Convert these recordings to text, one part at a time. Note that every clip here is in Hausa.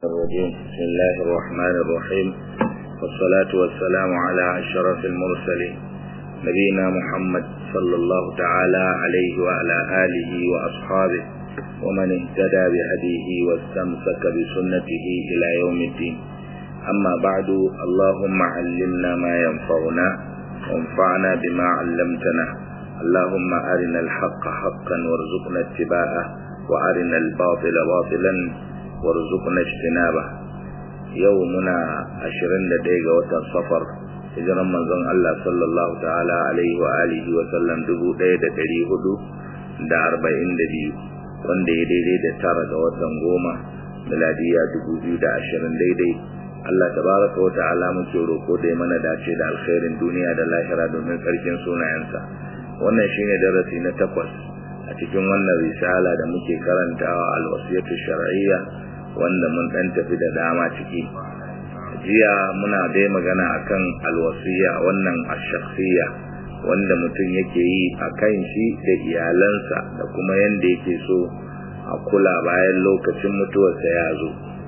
الرجيم بسم الله الرحمن الرحيم والصلاة والسلام على أشرف المرسلين نبينا محمد صلى الله تعالى عليه وعلى آله وأصحابه ومن اهتدى بهديه واستمسك بسنته إلى يوم الدين أما بعد اللهم علمنا ما ينفعنا وانفعنا بما علمتنا اللهم أرنا الحق حقا وارزقنا اتباعه وأرنا الباطل باطلا warzuqna ijtinaba yau muna 21 ga watan safar hijiran manzon Allah sallallahu ta'ala alaihi wa alihi wa sallam 1442 wanda ya daidai da tara ga watan goma miladiya 2020 daidai Allah tabaraka wa ta'ala muke roko da ya mana dace da alkhairin duniya da lahira domin tsarkin sunayensa wannan shine darasi na takwas a cikin wannan risala da muke karantawa alwasiyatu shar'iyya wanda mun dan tafi da dama ciki jiya muna dai magana akan alwasiya wannan ash-shakhsiyya wanda mutum yake yi akan shi da iyalansa da kuma yanda yake so a kula bayan lokacin mutuwarsa ya zo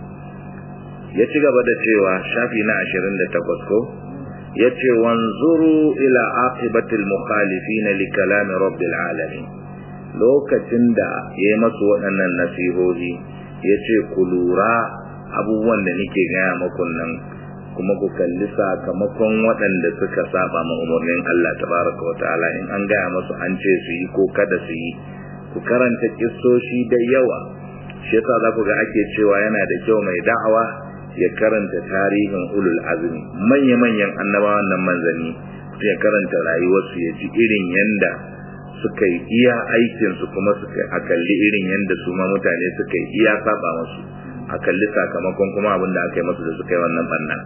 ya ci gaba da cewa shafi na 28 ko yace wanzuru ila aqibatil mukhalifin li kalami rabbil alamin lokacin da yayi masu waɗannan nasihohi ya ce ku lura abubuwan da nake gaya maku nan kuma ku kalli sakamakon waɗanda suka saba ma umarnin Allah tabaraka wa ta'ala in an gaya masu an ce su yi ko kada su yi ku karanta kissoshi da yawa shi yasa za ku ga ake cewa yana da kyau mai da'awa ya karanta tarihin ulul azmi manya-manyan annabawan nan manzanni ya karanta rayuwarsu ya ji irin yanda suka yi iya aikinsu kuma suka a kalli irin yadda su ma mutane suka yi iya saba masu a kalli sakamakon kuma abin da aka yi masu da suka yi wannan banna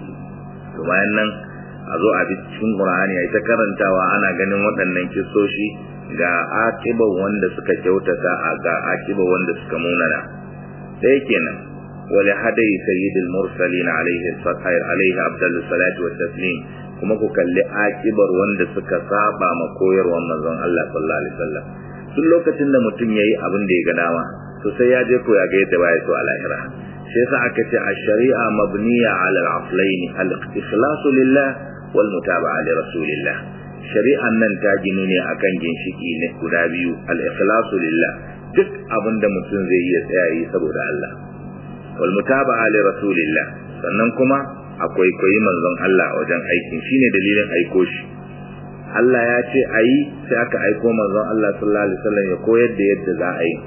to bayan nan a zo a bi cikin qur'ani ai ta karantawa ana ganin waɗannan kisoshi ga akiba wanda suka kyautata a ga akiba wanda suka munana sai kenan wali hadai sayyidul mursalin alaihi alaihi abdul salatu wa taslim kuma ku kalli akibar wanda suka saba ma koyarwar manzon Allah sallallahu alaihi wasallam duk lokacin da mutum yayi abin da ya ga dama to sai ya je ko ya ga yadda baya so a lahira shi yasa aka ce ash-shari'a mabniya 'ala al-aslayn al-ikhlasu lillah wal mutaba'a li rasulillah shari'an nan ta gini ne akan ginshiki ne guda biyu al-ikhlasu lillah duk abin da mutum zai yi ya tsaya yi saboda Allah wal mutaba'a li rasulillah sannan kuma akwai koyi manzon Allah wajen aikin shine dalilin aiko shi Allah ya ce ayi sai aka aiko manzon Allah sallallahu alaihi wasallam ya koyar da yadda za a yi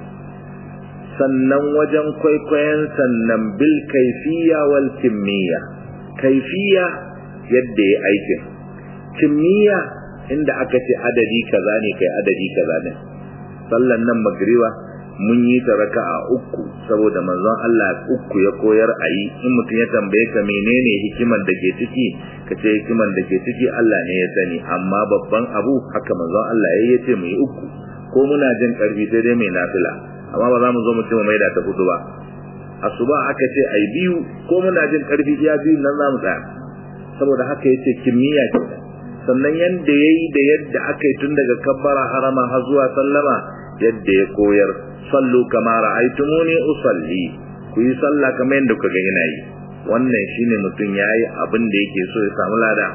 sannan wajen kwaikwayon sannan bil kaifiya wal kimiyya kaifiya yadda ya aikin kimiyya inda aka ce adadi kaza ne kai adadi kaza ne sallan nan magriba mun yi ta raka'a uku saboda manzon Allah uku ya koyar a yi in mutum ya tambaye ka menene hikimar da ke ciki ka ce hikimar da ke ciki Allah ne ya sani amma babban abu haka manzon Allah ya yi ce mu yi uku ko muna jin karfi sai dai mai nafila amma ba za mu zo mu ce mu maida ta hudu ba asuba aka ce ai biyu ko muna jin karfi ya biyu nan za mu tsaya saboda haka yace kimiyya ce sannan yanda yayi da yadda aka yi tun daga kabbara harama har zuwa sallama yadda ya koyar sallu kama ra'aytumuni usalli ku yi sallah kamar yadda kuka ga ina yi wannan shine mutum yayi abin da yake so ya samu lada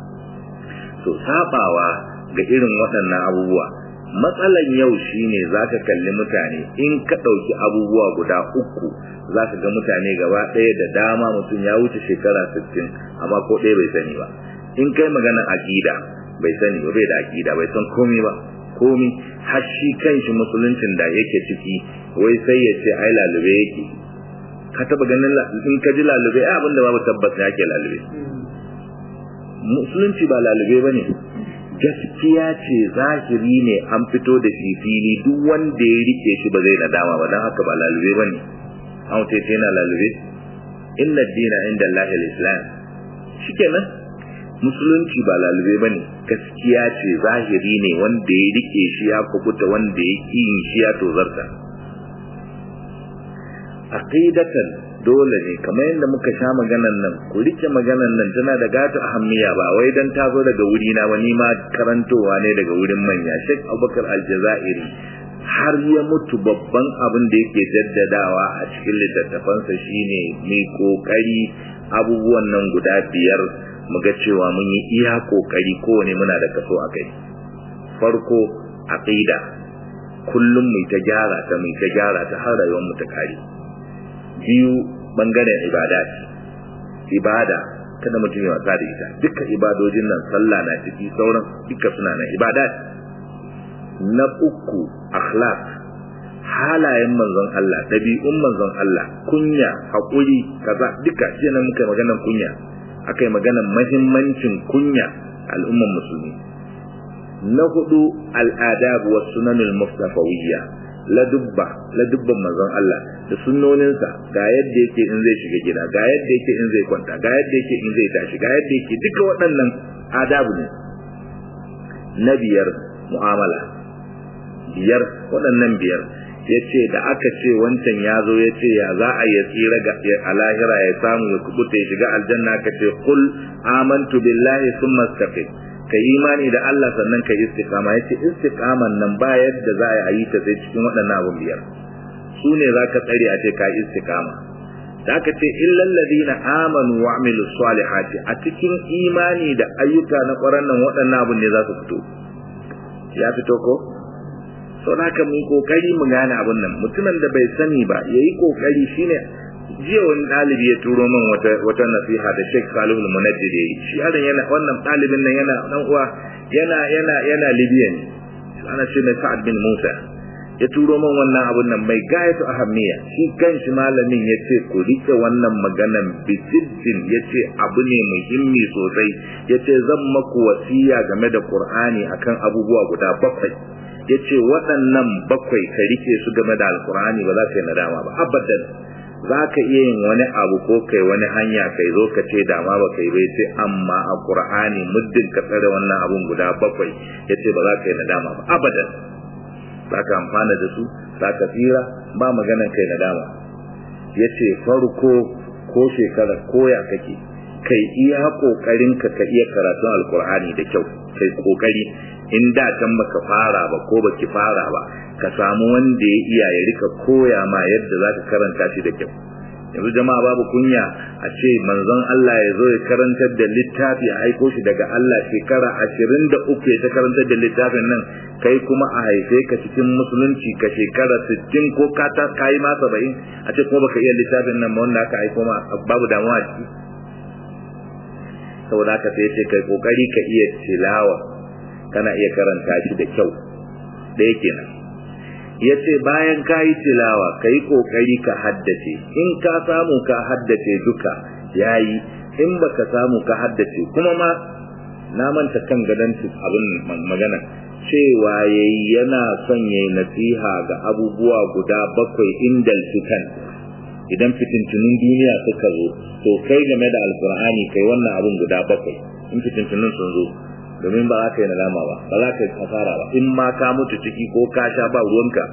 to sabawa ga irin waɗannan abubuwa matsalan yau shine zaka kalli mutane in ka ɗauki abubuwa guda uku zaka ga mutane gaba ɗaya da dama mutum ya wuce shekara 60 amma ko ɗaya bai sani ba in kai maganar aqida bai sani ba bai da aqida bai san komai ba komi har shi kanshi musuluncin da yake ciki wai sai ya ce ai lalube yake ka taba ganin in ka ji lalube ai abinda babu tabbas ne yake lalube musulunci ba lalube bane gaskiya ce zahiri ne an fito da shi fili duk wanda ya rike shi ba zai nadama ba dan haka ba lalube bane an wuce ce yana lalube inna dina inda Allah al-islam shikenan musulunci ba lalube bane gaskiya ce zahiri ne wanda ya rike shi ya kubuta wanda ya yin shi ya tozarta aqidatan dole ne kamar yadda muka sha maganan nan ku rike maganan nan tana da gata ahammiya ba wai dan ta zo daga wuri na wani ma karantowa ne daga wurin manya Sheikh Abubakar Aljazairi har ya mutu babban abin da yake jaddadawa a cikin littattafansa shine mai kokari abubuwan nan guda biyar mu ga cewa mun yi iya kokari kowane muna da kaso a kai farko aqida kullum mu ta gyara ta mu ta gyara ta har rayuwar mu ta kare biyu bangaren ibadat ibada kada mutum ya wasa da ita dukkan ibadojin nan sallah na ciki sauran duka suna nan ibadat na uku akhlaq halayen manzon Allah dabi'un manzon Allah kunya hakuri kaza duka shi nan muka maganar kunya akai maganar muhimmancin kunya al'umman musulmi na hudu al'adab wa sunanul mustafawiyya la dubba la dubban manzon Allah da sunnoninsa ga yadda yake in zai shiga gida ga yadda yake in zai kwanta ga yadda yake in zai tashi ga yadda yake duka waɗannan adabu ne na biyar mu'amala biyar waɗannan biyar ya ce da aka ce wancan ya zo ya ce ya za a ya tsira ga a lahira ya samu ya kubuta ya shiga aljanna ka ce kul amantu billahi sun mastaqim ka imani da Allah sannan ka istiqama ya ce istiqaman nan ba yadda za a yi ta sai cikin waɗannan abun biyar su ne za ka tsare a ce ka istiqama da aka ce illal ladina amanu wa amilus salihati a cikin imani da ayyuka na ƙwaran nan waɗannan abun ne za su fito ya fito ko sau da haka mu kokari mu gane abun nan mutumin da bai sani ba ya yi kokari shine jiya wani ɗalibi ya turo min wata wata nasiha da Sheikh Salihu Munajjid yayi shi yaron yana wannan ɗalibin nan yana dan uwa yana yana yana Libya ne ana ce mai Sa'ad bin Musa ya turo min wannan abun nan mai gayatu ahammiya shi kanshi malamin ya ce ku rike wannan maganan bisiddin ya ce abu ne muhimmi sosai ya ce zan maku wasiya game da Qur'ani akan abubuwa guda bakwai ya ce waɗannan bakwai ka rike su game da alkur'ani ba za ka yi nadama ba abadan za ka iya yin wani abu ko kai wani hanya kai zo ka ce dama ba kai bai ce amma a qur'ani muddin ka tsare wannan abun guda bakwai ya ce ba za ka yi nadama ba abadan za ka amfana da su za ka tsira ba maganan kai nadama ya ce farko ko shekara koya kake kai iya kokarin ka ka iya karatun alkur'ani da kyau kai kokari in da can baka fara ba ko baki fara ba ka samu wanda ya iya ya rika koya ma yadda za ka karanta shi da kyau yanzu jama'a babu kunya a ce manzon Allah ya zo ya karantar da littafi a aiko shi daga Allah shekara ashirin da uku ya ta karantar da littafin nan kai kuma a haife ka cikin musulunci ka shekara sittin ko ka ta kayi ma saba'in a ce kuma baka iya littafin nan wanda aka aiko ma babu damuwa ciki saboda haka sai ce kai kokari ka iya tilawa kana iya karanta shi da kyau da yake nan ya ce bayan ka yi tilawa ka yi ƙoƙari ka haddace in ka samu ka haddace duka ya yi in ba ka samu ka haddace kuma ma na manta kan gadon abin magana cewa ya yi yana son ya yi nasiha ga abubuwa guda bakwai indal fitan idan fitintunin duniya suka zo to kai game da alkur'ani kai wannan abun guda bakwai in fitintunin sun zo domin ba za ka yi nadama ba ba za ka yi kasara ba in ma ka mutu ciki ko ka sha ba ruwanka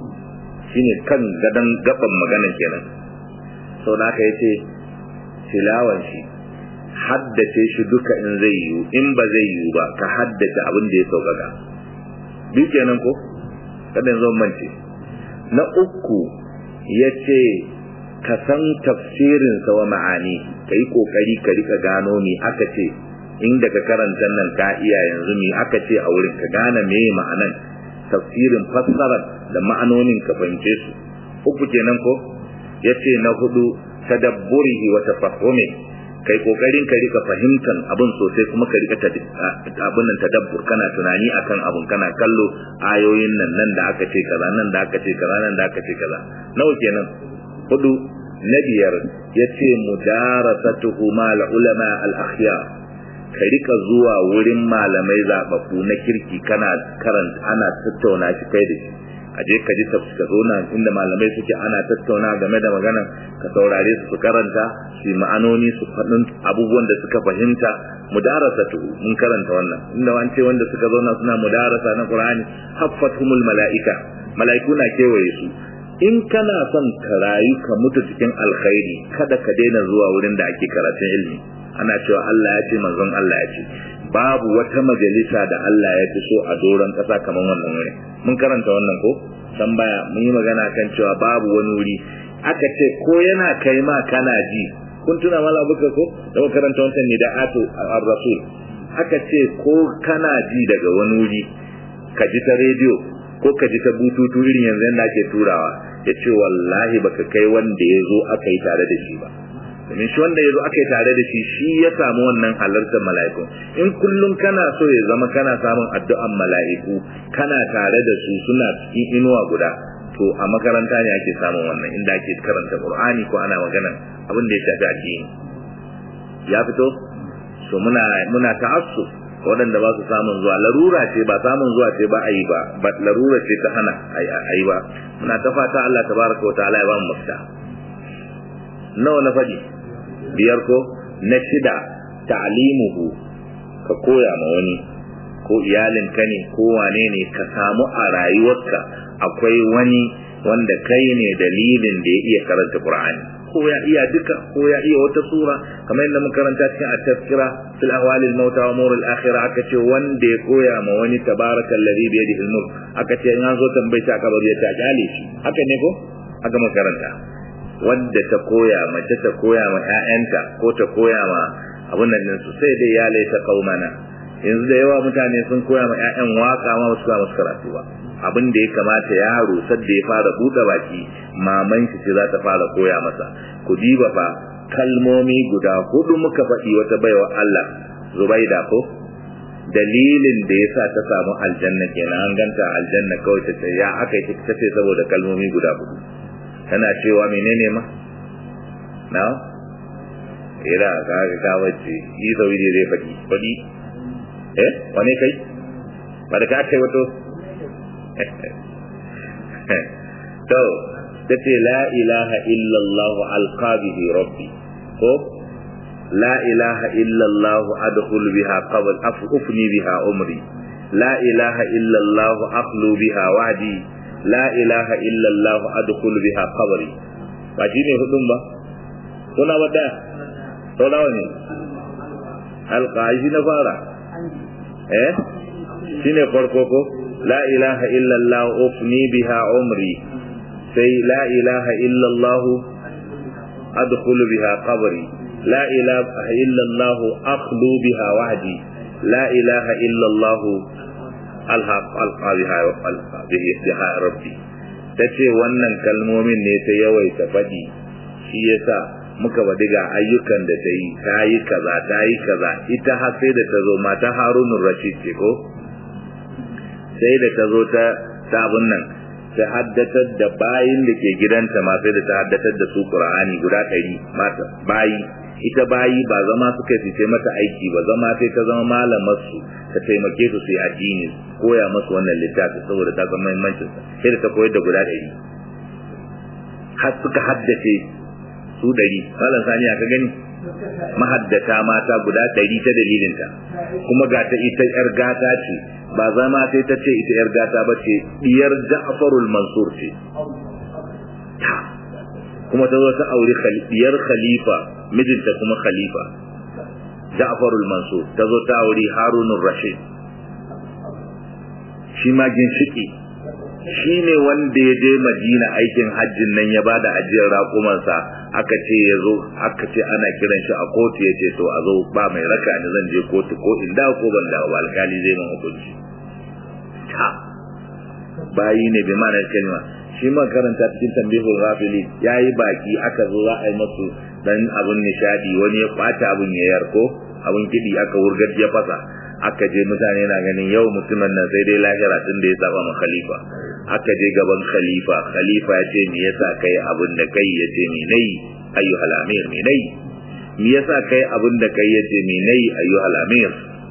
shine kan gadon gaban magana kenan sau da aka yace tilawan shi haddace shi duka in zai yiwu in ba zai yiwu ba ka haddace abin da ya sauƙaƙa duk kenan ko kada yanzu mance na uku ya ce ka san tafsirin sa wa ma'ani ka yi ƙoƙari ka rika gano me aka ce inda ka karanta nan ka iya yanzu me aka ce a wurin ka gane me ma'anan tafsirin fassarar da ma'anonin ka fahimce su uku kenan ko yace na hudu tadabburihi wa tafahumi kai kokarin ka rika fahimtan abin sosai kuma ka rika abin nan tadabbur kana tunani akan abun kana kallo ayoyin nan nan da aka ce kaza nan da aka ce kaza nan da aka ce kaza nawa kenan hudu na biyar yace mudarasatuhu mal ulama al akhyar ka rika zuwa wurin malamai zababbu na kirki kana karanta ana tattauna shi kai da shi a je ka ji tafsir ka zauna inda malamai suke ana tattauna game da magana ka saurare su su karanta su ma'anoni su faɗin abubuwan da suka fahimta mudarasa tu mun karanta wannan inda wance wanda suka zauna suna mudarasa na qur'ani haffathumul mala'ika mala'iku na kewaye su in kana son ka rayu ka mutu cikin alkhairi kada ka daina zuwa wurin da ake karatun ilimi ana cewa Allah ya ce manzon Allah ya ce babu wata majalisa da Allah ya fi so a doron ƙasa kamar wannan wuri mun karanta wannan ko san baya mun yi magana kan cewa babu wani wuri aka ce ko yana kai ma kana ji kun tuna mala buka ko da karanta wancan ne da ato ar-rasul aka ce ko kana ji daga wani wuri ka ji ta rediyo ko ka ji ta bututu irin yanzu yadda ake turawa ya ce wallahi baka kai wanda ya zo aka yi tare da shi ba domin shi wanda ya zo aka yi tare da shi shi ya samu wannan halartar mala'iku in kullum kana so ya zama kana samun addu'an mala'iku kana tare da su suna cikin inuwa guda to a makaranta ne ake samun wannan inda ake karanta qur'ani ko ana magana abin da ya shafi addini ya fito so muna muna ta'assuf waɗanda ba su samun zuwa larura ce ba samun zuwa ce ba a yi ba ba larura ce ta hana a yi ba muna ta fata Allah tabaraka wa ta'ala ya ba mu mafita nawa na faɗi biyar ko na shida ta'limuhu ka koya ma wani ko iyalinka ne ko wane ne ka samu a rayuwarka akwai wani wanda kai ne dalilin da ya iya karanta Qur'ani ko ya iya duka ko ya iya wata sura kamar yadda muka karanta cikin at-tazkira fil ahwal al-maut wa umur al-akhirah aka ce wanda ya koya ma wani tabarakal ladhi bi yadihi al-mulk aka ce in an zo tambaye ta kabar ya ta jale shi haka ne ko aka makaranta wanda ta koya mace ta koya ma ƴaƴanta ko ta koya ma abun nan su sai dai ya laita qaumana yanzu da yawa mutane sun koya ma ƴaƴan waka ma ba su koya musu karatu ba abin da ya kamata yaro sadda ya fara buɗe baki maman shi ce za ta fara koya masa ku diba fa kalmomi guda hudu muka faɗi wata baiwa Allah Zubaida ko dalilin da ya sa ta samu aljanna kenan an ganta aljanna kawai ta ce ya aka yi ta ce saboda kalmomi guda hudu tana cewa menene ma na ira ka ga ka wacce yi zauri da zai faɗi faɗi eh wane kai ba da ka kai wato to tace la ilaha illa Allah alqabihi rabbi ko la ilaha illa Allah adkhul biha qabl afufni biha umri la ilaha illa Allah aqlu biha wadi la ilaha illa Allah adkhul biha qabri ba shi ne hudun ba kuna wadda to nawa ne alqaji na fara eh shine farko ko la ilaha illa Allah ufni biha umri sai la ilaha illa Allah adkhul biha qabri la ilaha illa Allah akhlu biha wahdi la ilaha illa Allah alhaq alqa biha alqa biha rabbi tace wannan kalmomin ne ta yawaita fadi shi yasa muka badi ga ayyukan da ta yi ta yi kaza ta yi kaza ita har sai da ta zo mata harunun rashid ce ko sai da ta zo ta sabon nan ta haddatar da bayin da ke gidanta ma sai da ta haddatar da su qur'ani guda ɗari mata bayi ita bayi ba zama suka fice mata aiki ba zama sai ta zama malamar su ta taimake su su yi addini koya masu wannan littafi saboda ta san muhimmancin sai da ta koyar da guda ɗari har suka haddace su ɗari malam sani ka gani mahaddata mata guda ɗari ta dalilinta kuma ga ta ita yar gata ce ba zama sai ta ce ita yar gata ba ce diyar ja'farul mansur ce kuma ta zo ta auri diyar khalifa mijinta kuma khalifa ja'farul mansur ta zo ta auri harunur rashid shi ma ginshiki shi ne wanda ya je madina aikin hajjin nan ya bada ajiyar raƙumansa aka ce ya zo aka ce ana kiran shi a kotu ya ce to a zo ba mai raka ni zan je kotu ko in dawo ko ban dawo ba alkali zai mun hukunci ta bayi ne bi ma'anar kalma shi ma karanta cikin tambihul ghafili yayi baki aka zo za a yi masu dan abun nishadi wani ya kwata abun ya yarko abun kidi aka wurgar ya fasa aka je mutane na ganin yau mutumin nan sai dai lahira tun da ya saba ma khalifa aka je gaban khalifa khalifa ya ce me yasa kai abin da kai ya ce me nayi ayyuhal amir me nayi me yasa kai abin da kai ya ce me nayi ayyuhal amir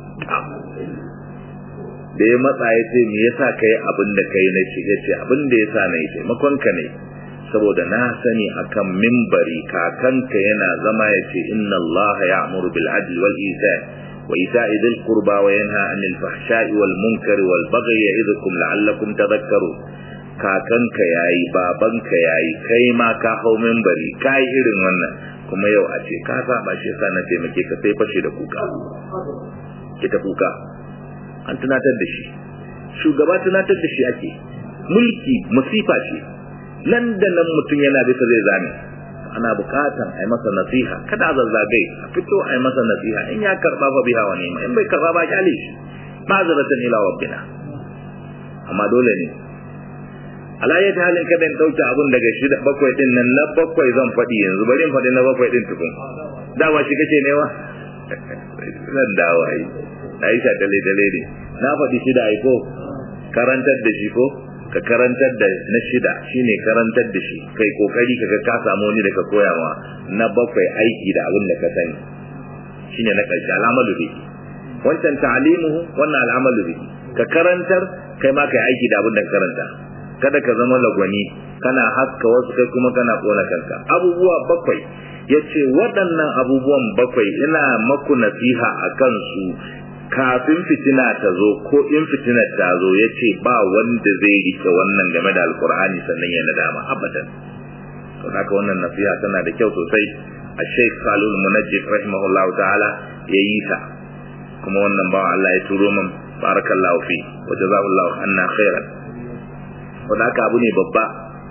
da ya matsa ya ce me yasa kai abin da kai na ce ya ce abin da yasa na yi taimakon ka ne saboda na sani akan mimbari kakanka yana zama ya ce inna Allah ya'muru bil adli wal ihsan وإيتاء ذي القربى وينهى عن الفحشاء والمنكر والبغي يعظكم لعلكم تذكرون kakanka yayi babanka yayi kai ma ka hau membari kai irin wannan kuma yau a ce ka saba shi yasa na taimake ka sai fashe da kuka ita kuka an tunatar da shi shugaba tunatar da shi ake mulki musifa ce nan da nan mutum yana bisa zai zame ana bukatan a yi masa nasiha kada a zazzagai a fito a yi masa nasiha in ya karba fa biha wa nema in bai karba ba kyale shi ma'azaratan ila rabbina amma dole ne alayyat halin kada in dauke abun daga shida bakwai din nan na bakwai zan faɗi yanzu bari in faɗi na bakwai din tukun dama shi kace ne wa zan dawo ai Aisha dale dale ne na faɗi shida ai ko karantar da shi ko ka karantar da na shida shine karantar da shi kai kokari kaga ka samu wani da ka koya ma na bakwai aiki da abin da ka sani shine na karshe al'amalu bihi wancan ta'limuhu wannan al'amalu bihi ka karantar kai ma kai aiki da abin da ka karanta kada ka zama lagwani kana haska wasu kai kuma kana kona kanka abubuwa bakwai yace waɗannan abubuwan bakwai ina maku nasiha akan su kafin fitina ta zo ko in fitinar ta zo ya ce ba wanda zai rike wannan game da alkur'ani sannan ya nadama abadan to haka wannan nasiha tana da kyau sosai a sheikh salul munajjid rahimahullah ta'ala ya yi ta kuma wannan ba Allah ya turo min barakallahu fi wa jazakallahu anna khairan wanda haka abu ne babba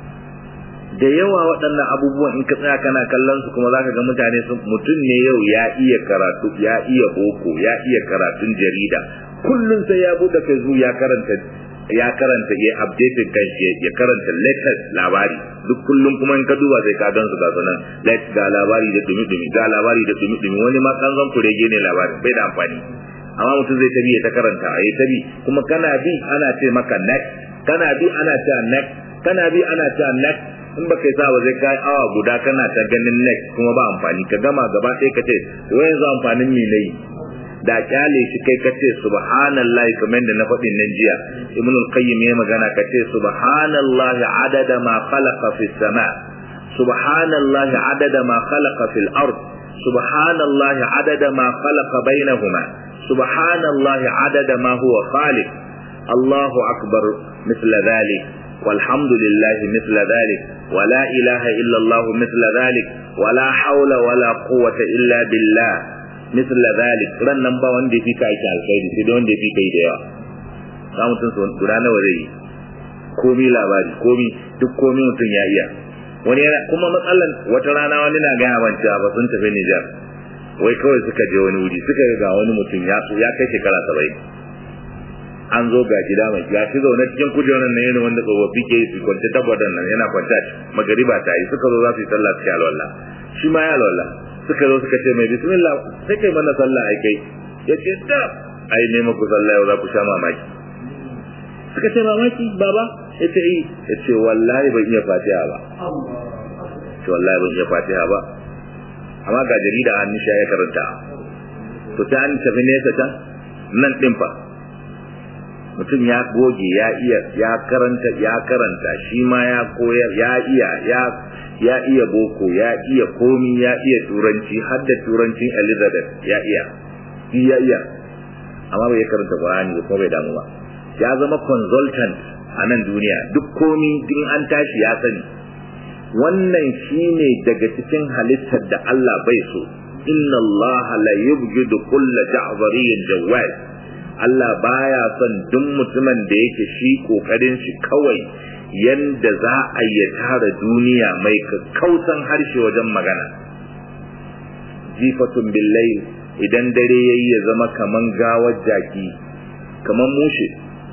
da yawa waɗannan abubuwan in ka tsaya kana kallon su kuma zaka ga mutane sun mutum ne yau ya iya karatu ya iya boko ya iya karatun jarida kullum sai ya bude facebook ya karanta ya karanta ya update kanshi ya karanta latest labari duk kullum kuma in ka duba sai ka gan su ga sunan let ga labari da dumi dumi ga labari da dumi dumi wani ma kan zan kurege ne labari bai da amfani amma mutum zai tabi ya ta karanta ya tabi kuma kana bi ana ce maka next kana bi ana ce next kana bi ana ce next in baka yi sawa zai kai awa guda kana ta ganin next kuma ba amfani ka gama gaba ɗaya ka ce wai yanzu amfanin me nayi da kyale shi kai ka ce subhanallahi kamar da na faɗin nan jiya ibn al-qayyim ya magana ka ce subhanallahi adada ma khalaqa fis sama subhanallahi adada ma khalaqa fil ard subhanallahi adada ma khalaqa bainahuma subhanallahi adada ma huwa khaliq Allahu akbar مثل ذلك والحمد لله مثل ذلك ولا إله إلا الله مثل ذلك ولا حول ولا قوة إلا بالله مثل ذلك ran nan ba wanda ya fi ka aiki alkhairi sai da wanda ya fi kai da yawa za mutum su guda nawa zai yi komi labari komi duk komi mutum ya iya wani yana kuma matsalan wata rana wani na gaya man cewa ba sun tafi Nijar wai kawai suka je wani wuri suka ga wani mutum ya ya kai shekara saba'in an zo ga gida mai ya shi zaune cikin kujerar nan yana wanda tsofaffi ke su kwance tabbatar nan yana kwance magariba ta yi suka zo za su yi sallah su alwala shi ma ya alwala suka zo suka ce mai bismillah sai kai mana sallah ai kai ya ce da ai ne muku sallah yau za ku sha mamaki suka ce mamaki baba ya ce yi ya ce wallahi ban iya fatiha ba ce wallahi ban iya fatiha ba amma ga jarida an nisha ya karanta to ta an tafi nesa can nan din fa mutum ya goge ya iya ya karanta ya karanta shi ma ya koyar ya iya ya ya iya boko ya iya komi ya iya turanci har da turancin Elizabeth ya iya shi ya iya amma bai karanta Qur'ani ba kuma bai damu ba ya zama consultant a nan duniya duk komi din an tashi ya sani wannan shine daga cikin halittar da Allah bai so inna Allah la yubghidu kulla ja'zariyyin jawaz Allah baya son duk mutumin da yake shi kokarin shi kawai yanda za a yi tara duniya mai kausan harshe wajen magana jifatun billai idan dare yayi ya zama kaman gawar jaki kaman mushe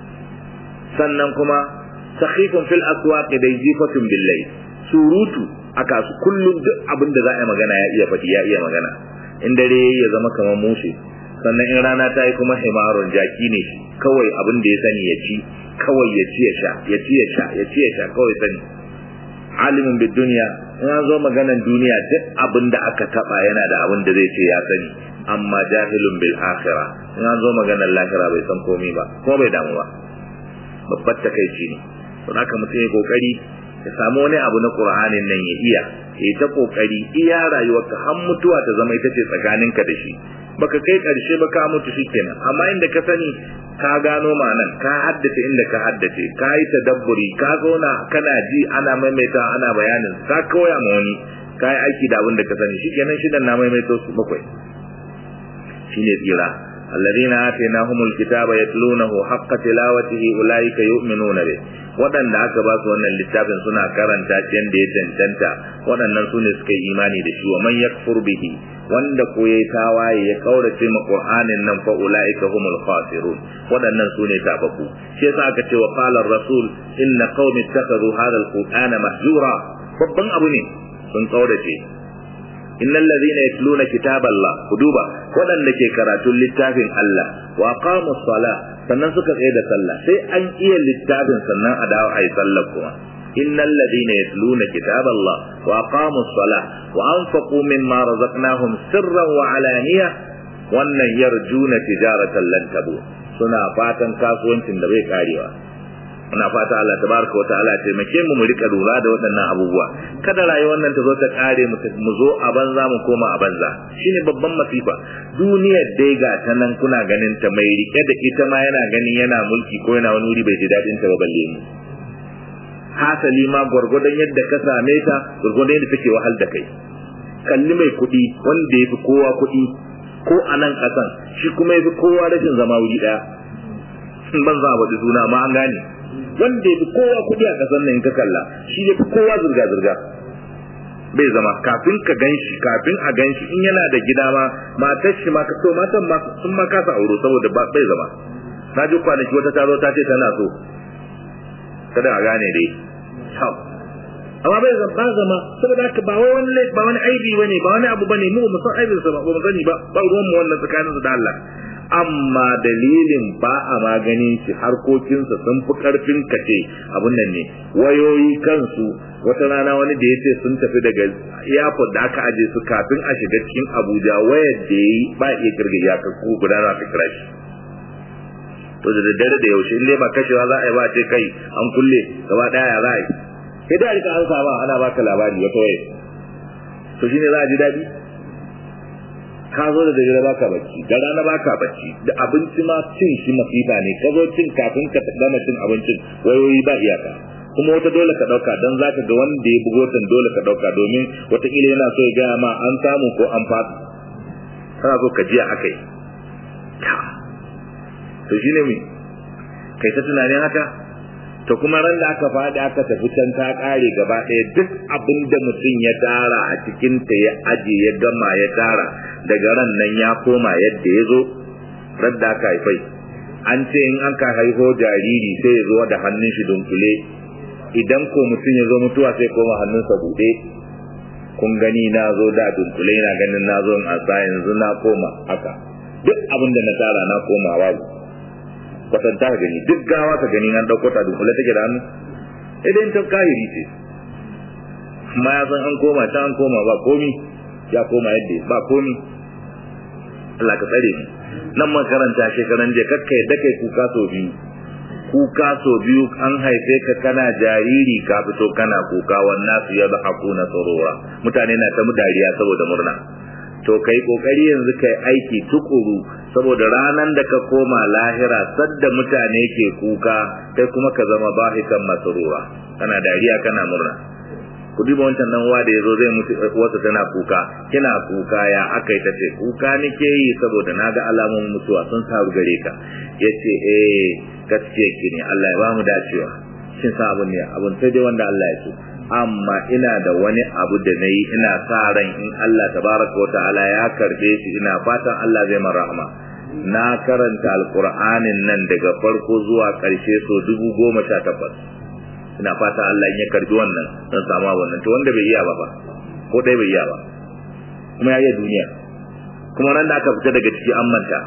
sannan kuma sakhifun fil aswaq dai jifatun billai surutu aka su kullum duk abin da za a yi magana ya iya faɗi ya iya magana in dare yayi ya zama kaman mushe sannan in rana ta yi kuma himarun jaki ne kawai abin da ya sani ya ci kawai ya ci ya sha ya ci ya sha ya ci ya sha kawai sani alimin bid duniya in an zo maganan duniya duk abin da aka taba yana da abin da zai ce ya sani amma jahilun bil akhira in an zo maganan lahira bai san komai ba ko bai damu ba babbar takaici ne to haka mutum ya kokari ya samu wani abu na qur'anin nan ya iya ya ta kokari iya rayuwarka har mutuwa ta zama ita ce tsakaninka da shi baka kai karshe ba ka mutu shikenan amma inda ka sani ka gano ma'anan ka haddace inda ka haddace ka yi tadabburi ka zauna kana ji ana maimaita ana bayanin ka koya ma wani ka yi aiki da abin da ka sani shikenan shidan na maimaito su bakwai shine tsira الذين آتيناهم الكتاب يتلونه حق تلاوته أولئك يؤمنون به waɗanda aka ba su wannan littafin suna karanta shi yadda ya cancanta waɗannan su ne suka yi imani da shi wa man yakfur bihi wanda ko yayi tawaye ya kaurace ma qur'anin nan fa ulaika humul khasirun waɗannan su ne tabaku shi yasa aka ce wa qala ar-rasul inna qaumi ittakhadhu hadha al-qur'ana mahjura babban abu ne sun kaurace innal ladhina yatluna kitaballah kuduba wadanda ke karatun littafin Allah wa aqamus sala sannan suka tsaye da sallah sai an iya littafin sannan a dawo ayi sallah kuma innal ladhina yatluna kitaballah wa aqamus sala wa anfaqu mimma razaqnahum sirran wa alaniya wannan yarjuna tijaratan lan tabu suna fatan kasuwancin da bai karewa muna fata Allah tabaraka wataala ya taimake mu mu rika lura da waɗannan abubuwa kada rayuwar nan ta zo ta kare mu zo a banza mu koma a banza shine babban masifa duniyar dai ga ta nan kuna ganin ta mai rike da ita ma yana ganin yana mulki ko yana wani wuri bai ji dadin ta ba balle mu hasali ma gwargwadon yadda ka same ta gwargwadon yadda take wahal da kai kalli mai kuɗi wanda ya fi kowa kuɗi ko a nan ƙasan shi kuma ya fi kowa rashin zama wuri ɗaya ban za a faɗi suna ma an gane wanda ya fi kowa kuɗi a ƙasar nan in ka kalla shi ya fi kowa zirga-zirga bai zama kafin ka gan shi kafin a gan shi in yana da gida ma matar shi ma to matan ma sun ma kasa auro saboda bai zama na ji kwanaki wata ta zo ta ce tana so kada a gane dai amma bai zama ba zama saboda haka ba wai wani ba wani aibi bane ba wani abu bane mu mu san aibin sa ba mu sani ba ba ruwan mu wannan tsakanin su da Allah amma dalilin ba a maganin shi harkokinsa sun fi karfin kace abun nan ne wayoyi kansu wata rana wani da yace sun tafi daga airport da aka aje su kafin a shiga cikin Abuja wayar da yi ba iya kirga ya ka ko guda za ta kira shi to da daddare da yaushe in ba kashewa za a yi ba ce kai an kulle gaba daya ya za a yi sai da rika an saba ana baka labari wata waye to shine za a ji dadi ka zo da dare baka bacci da rana baka bacci da abinci ma cin shi masifa ne ka zo cin kafin ka gama cin abincin wayoyi ba iyaka kuma wata dole ka dauka dan zaka ga wanda ya bugo tan dole ka dauka domin wataƙila yana so ya gaya ma an samu ko an fata kana so ka jiya akai to shine me kai ta tunanin haka to kuma ran da aka faɗi aka tafi can ta ƙare gaba ɗaya duk abin da mutum ya tara a cikinta ya aje ya gama ya tara daga ran nan ya koma yadda ya zo ran da aka haifai an ce in an ka haifo jariri sai ya zo da hannun shi dunkule idan ko mutum ya zo mutuwa sai koma hannunsa buɗe kun gani na zo da dunkule na ganin na zo in asa yanzu na koma haka duk abin da na tara na koma babu kwatanta ka gani duk gawa ka gani an dauko ta dunkule take da hannu idan ta kahiri ce amma ya san an koma ta an koma ba komi ya koma yadda ba komi Allah ka tsare mu nan makaranta shekaran je kakka yadda kai kuka so biyu kuka so biyu an haife ka kana jariri ka fito kana kuka wannan su yadda hakuna tsarora mutane na ta mu dariya saboda murna to kai kokari yanzu kai aiki tukuru saboda ranan da ka koma lahira sadda mutane ke kuka kai kuma ka zama bahikan masrura kana dariya kana murna ku duba wancan nan uwa da yazo zai mutu wata tana kuka kina kuka ya akai ta ce kuka nake yi saboda naga alamun mutuwa sun saru gare ka yace eh gaskiya ki ne Allah ya ba mu dacewa shin sa abun ne abun sai dai wanda Allah ya so amma ina da wani abu da na yi ina sa ran in Allah tabaraka wa ta'ala ya karbe shi ina fatan Allah zai man rahama na karanta alqur'anin nan daga farko zuwa karshe so dubu goma sha takwas ina fata Allah in ya karbi wannan dan samu wannan to wanda bai iya ba fa ko dai bai iya ba kuma ya yi duniya kuma ran da aka fita daga ciki an manta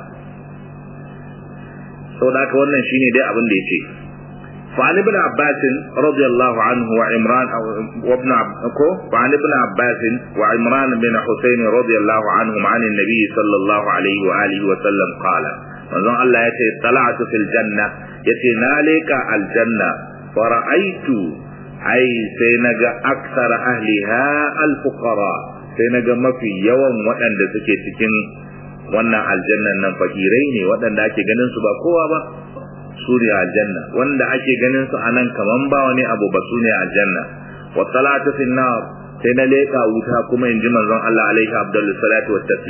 saboda haka wannan shine dai abin da yake فعن ابن عباس رضي الله عنه وعمران وابن وعن ابن عباس وعمران بن حسين رضي الله عنهم عن النبي صلى الله عليه وآله وسلم قال manzon Allah ya ce tala'atu fil janna yace na leka aljanna fara'aitu ai sai naga aksara ahliha al fuqara sai naga mafi yawan waɗanda suke cikin wannan aljannan nan fakirai ne waɗanda ake ganin su ba kowa ba su ne aljanna wanda ake ganin su anan kaman ba wani abu ba su ne aljanna wa salatu fil nar sai na leka wuta kuma in ji manzon Allah alaihi abdullu salatu wa taslim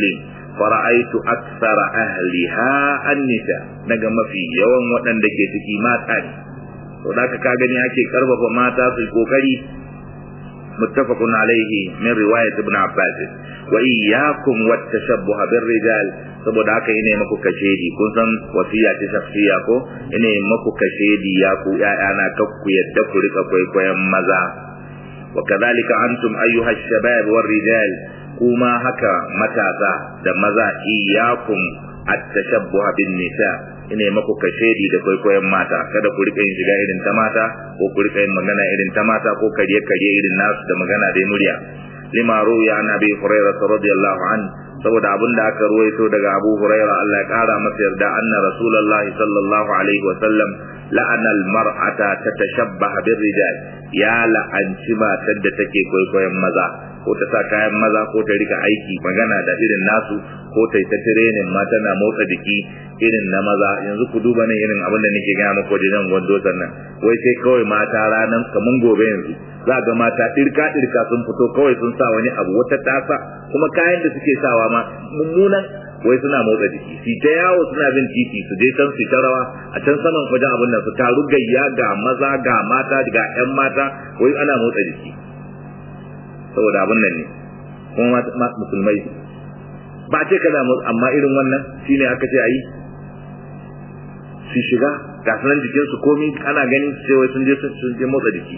fara'aitu aksara ahliha an-nisa daga mafi yawan waɗanda ke ciki mata ne to da ka gani ake karfafa mata su kokari muttafaqun alaihi min riwayat ibn abbas wa iyyakum wat tashabbuh bir rijal saboda haka ine maku kashedi kun san wasiya ta shakhsiya ko ine maku kashedi ya ku ƴaƴana kakku yadda ku rika kwaikwayon maza wa kadhalika antum ayyuha shabab war rijal kuma haka matasa da maza iyyakum at-tashabbuh bin nisa ine maku kashedi da kwaikwayon mata kada ku rika yin shiga irin ta mata ko ku rika yin magana irin ta mata ko kariye kariye irin nasu da magana da murya lima ruya an abi hurairah radiyallahu an saboda abin da aka ruwaito daga abu hurairah Allah ya kara masa yarda anna rasulullah sallallahu alaihi wa sallam la'ana al-mar'ata tatashabbaha bir-rijal ya la'anci matar da take kwaikwayon maza ko ta sa kayan maza ko ta rika aiki magana da irin nasu ko ta yi ta tirenin ma tana motsa jiki irin na maza yanzu ku duba nan irin abin da nake gaya muku wajen gwando sannan wai sai kawai mata ranar kamun gobe yanzu za ga mata ɗirka ɗirka sun fito kawai sun sa wani abu wata tasa kuma kayan da suke sawa ma mummunan wai suna motsa jiki su ta yawo suna bin titi su je can su ta rawa a can saman wajen abin nan su taru gayya ga maza ga mata ga 'yan mata wai ana motsa jiki saboda abin nan ne kuma musulmai ba ce kada amma irin wannan shine aka ce ayi su shiga ga sanan jikin su komi ana ganin cewa sun je sun je motsa jiki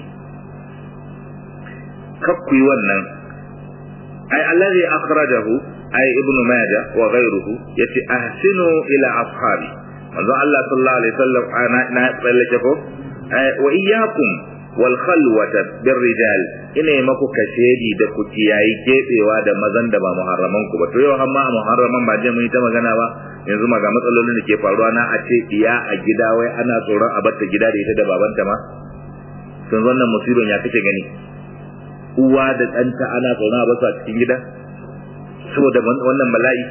kakku yi wannan ai allazi akhrajahu ai ibnu majah wa ghayruhu yace ahsinu ila ashabi manzo Allah sallallahu alaihi wasallam ana na tsallake ko wa iyyakum wal khalwata bir rijal ina maku kashedi da ku kiyayi kebewa da mazan da ba muharraman ku ba to yau amma muharraman ba je mun yi ta magana ba yanzu ma ga matsalolin da ke faruwa na a ce iya a gida wai ana tsoron a batta gida da ita da babanta ma sun wannan musibin ya kake gani uwa da ɗanta ana tsoron a basu a cikin gida saboda wannan bala'i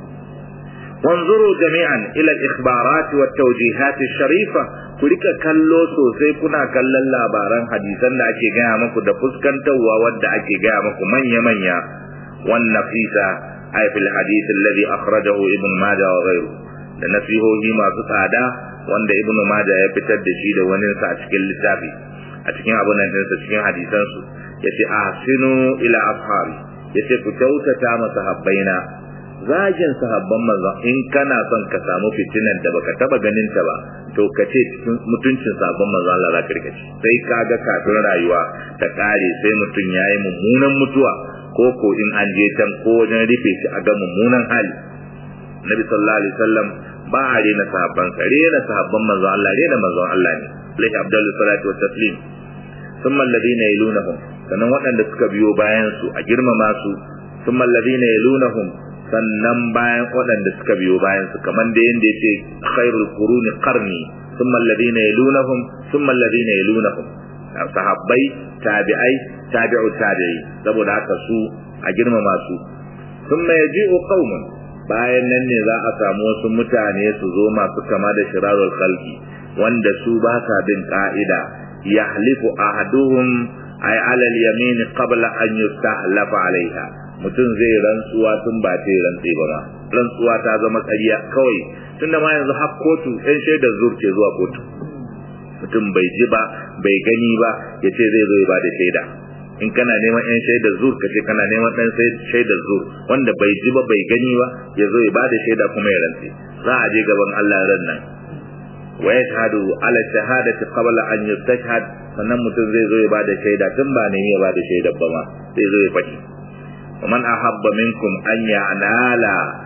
wanzuru jami'an ila al-ikhbarat wa tawjihat sharifa ku rika kallo sosai kuna kallon labaran hadisan da ake gaya muku da fuskantarwa wadda ake gaya muku manya manya wan nafisa ay fil hadith alladhi akhrajahu ibn majah wa ghayru da nasihohi masu tsada wanda ibn majah ya fitar da shi da wani sa a cikin littafi a cikin abun nan sa cikin hadisan su yace ahsinu ila ashabi yace ku kyautata masa habbaina zagin sahabban manzon in kana son ka samu fitinan da baka taba ganin ta ba to ka ce cikin mutuncin sahabban manzon Allah zaka rika ci sai kaga kafin rayuwa ta kare sai mutum yayi mummunan mutuwa ko ko in an je can ko wajen rufe shi a ga mummunan hali Nabi sallallahu alaihi wasallam ba a rena sahabban sa rena sahabban manzon Allah rena manzon Allah ne alaihi abdullu salatu wa taslim thumma alladhina yalunahum sannan waɗanda suka biyo bayan su a girmama su thumma alladhina yalunahum sannan bayan waɗanda suka biyo bayan su kamar da yanda yace khairul quruni qarni thumma alladhina yalunahum thumma alladhina yalunahum sahabbai tabi'ai tabi'u tabi'i saboda haka su a girmama su thumma yaji'u qaumun bayan nan ne za a samu wasu mutane su zo masu kama da shirarul khalqi wanda su ba sa bin ka'ida yahlifu ahaduhum ay ala al-yamin qabla an yustahlafa alaiha mutum zai rantsuwa tun ba ta rantsi ba ma rantsuwa ta zama ƙarya kawai tunda ma yanzu har kotu ɗan shaidar zur ke zuwa kotu mutum bai ji ba bai gani ba ya ce zai zo ya ba da shaida in kana neman yan shaidar zur ka ce kana neman ɗan shaidar zur wanda bai ji ba bai gani ba ya zo ya ba da shaida kuma ya rantsi za a je gaban Allah ran nan wa yashhadu ala shahadati qabla an yustashhad sannan mutum zai zo ya ba da shaida tun ba ne ya ba da shaidar ba ma zai zo ya faɗi ومن أحب منكم أن ينال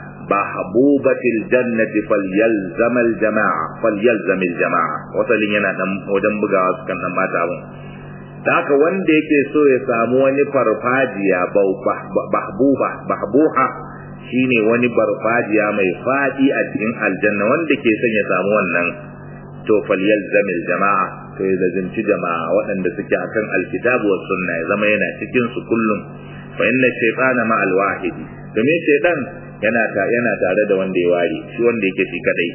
بحبوبة الجنة فليلزم الجماعة فليلزم الجماعة وصلين yana dan wajen bugawa su kan ma ta mun haka wanda yake so ya samu wani farfajiya bahbuba bahbuha shine wani farfajiya mai fadi a cikin aljanna wanda ke son ya samu wannan to falyalzam jama'a to ya lazimci jama'a waɗanda suke akan alkitabu was sunna ya zama yana cikin su kullum fa inna shaytana ma alwahidi domin shaytan yana ta yana tare da wanda ya ware shi wanda yake shi kadai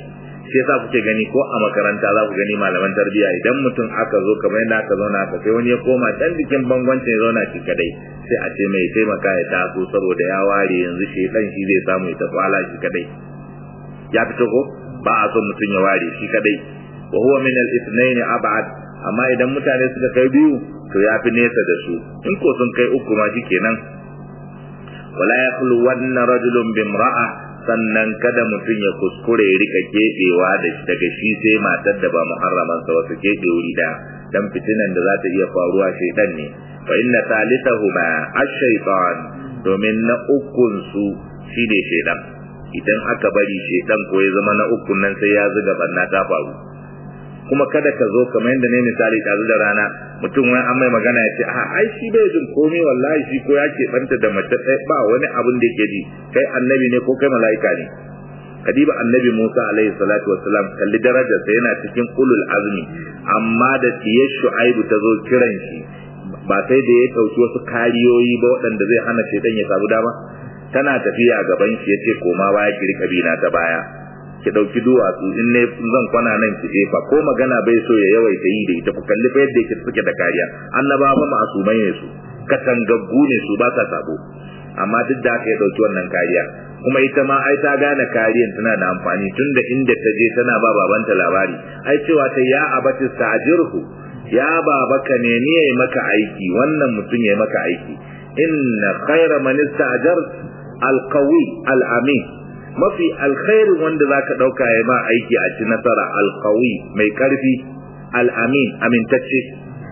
shi yasa kuke gani ko a makaranta za ku gani malaman tarbiyya idan mutum aka zo kamar yadda aka zauna aka sai wani ya koma dan jikin bangwancin ya zauna shi kadai sai a ce mai taimaka ya taso saboda ya ware yanzu shi dan shi zai samu ya tafi ala shi kadai ya fito ko ba a son mutum ya ware shi kadai wa huwa min al-ithnain ab'ad amma idan mutane suka kai biyu to ya fi nesa da su in ko sun kai uku ma kenan wala yakhlu wanna rajulun bimra'a sannan kada mutum ya kuskure ya rika kebewa da daga shi sai matar da ba muharraman sa wasu kebe wuri da dan fitinan da za ta iya faruwa shaytan ne fa inna thalithahuma ash-shaytan domin na ukun su shine shaytan idan aka bari shaytan ko ya zama na ukun nan sai ya zuga banna ta faru kuma kada ka zo kamar yadda ne misali ɗazu da rana mutum wani an mai magana ya ce a ai shi bai jin komai wallahi shi ko ya ke banta da mace ɗaya ba wani abin da yake ji kai annabi ne ko kai mala'ika ne kadiba annabi Musa alaihi salatu wassalam kalli darajarsa yana cikin ulul azmi amma da tiyar shu'aibu ta zo kiran shi ba sai da ya ɗauki wasu kariyoyi ba waɗanda zai hana shaidan ya samu dama tana tafiya gaban shi yace koma baya ki rika bina ta baya ki dauki duwatsu in ne zan kwana nan ki jefa ko magana bai so ya yawaita yi da ita ku kalli fa yadda yake suke da kariya annaba fa ma'asumai ne su katangaggu ne su ba sa sabo amma duk da aka ya dauki wannan kariya kuma ita ma ai ta gane kariyan tana da amfani tunda inda ta je tana ba babanta labari ai cewa ta ya abati sa'jirhu ya babaka ne ni yayi maka aiki wannan mutum yayi maka aiki inna khayra man ista'jart alqawi alamin mafi alkhairin wanda zaka dauka ya ma aiki a ci nasara alqawi mai karfi alamin amintacce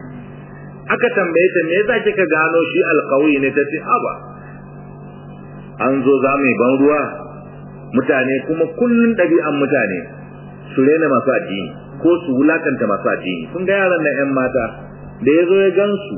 aka tambaye ta me yasa kika gano shi alqawi ne tace aba an zo za mu ban ruwa mutane kuma kullun ɗabi'an mutane su rena masu addini ko su wulakanta masu addini kun ga yaran nan yan mata da ya zo ya gansu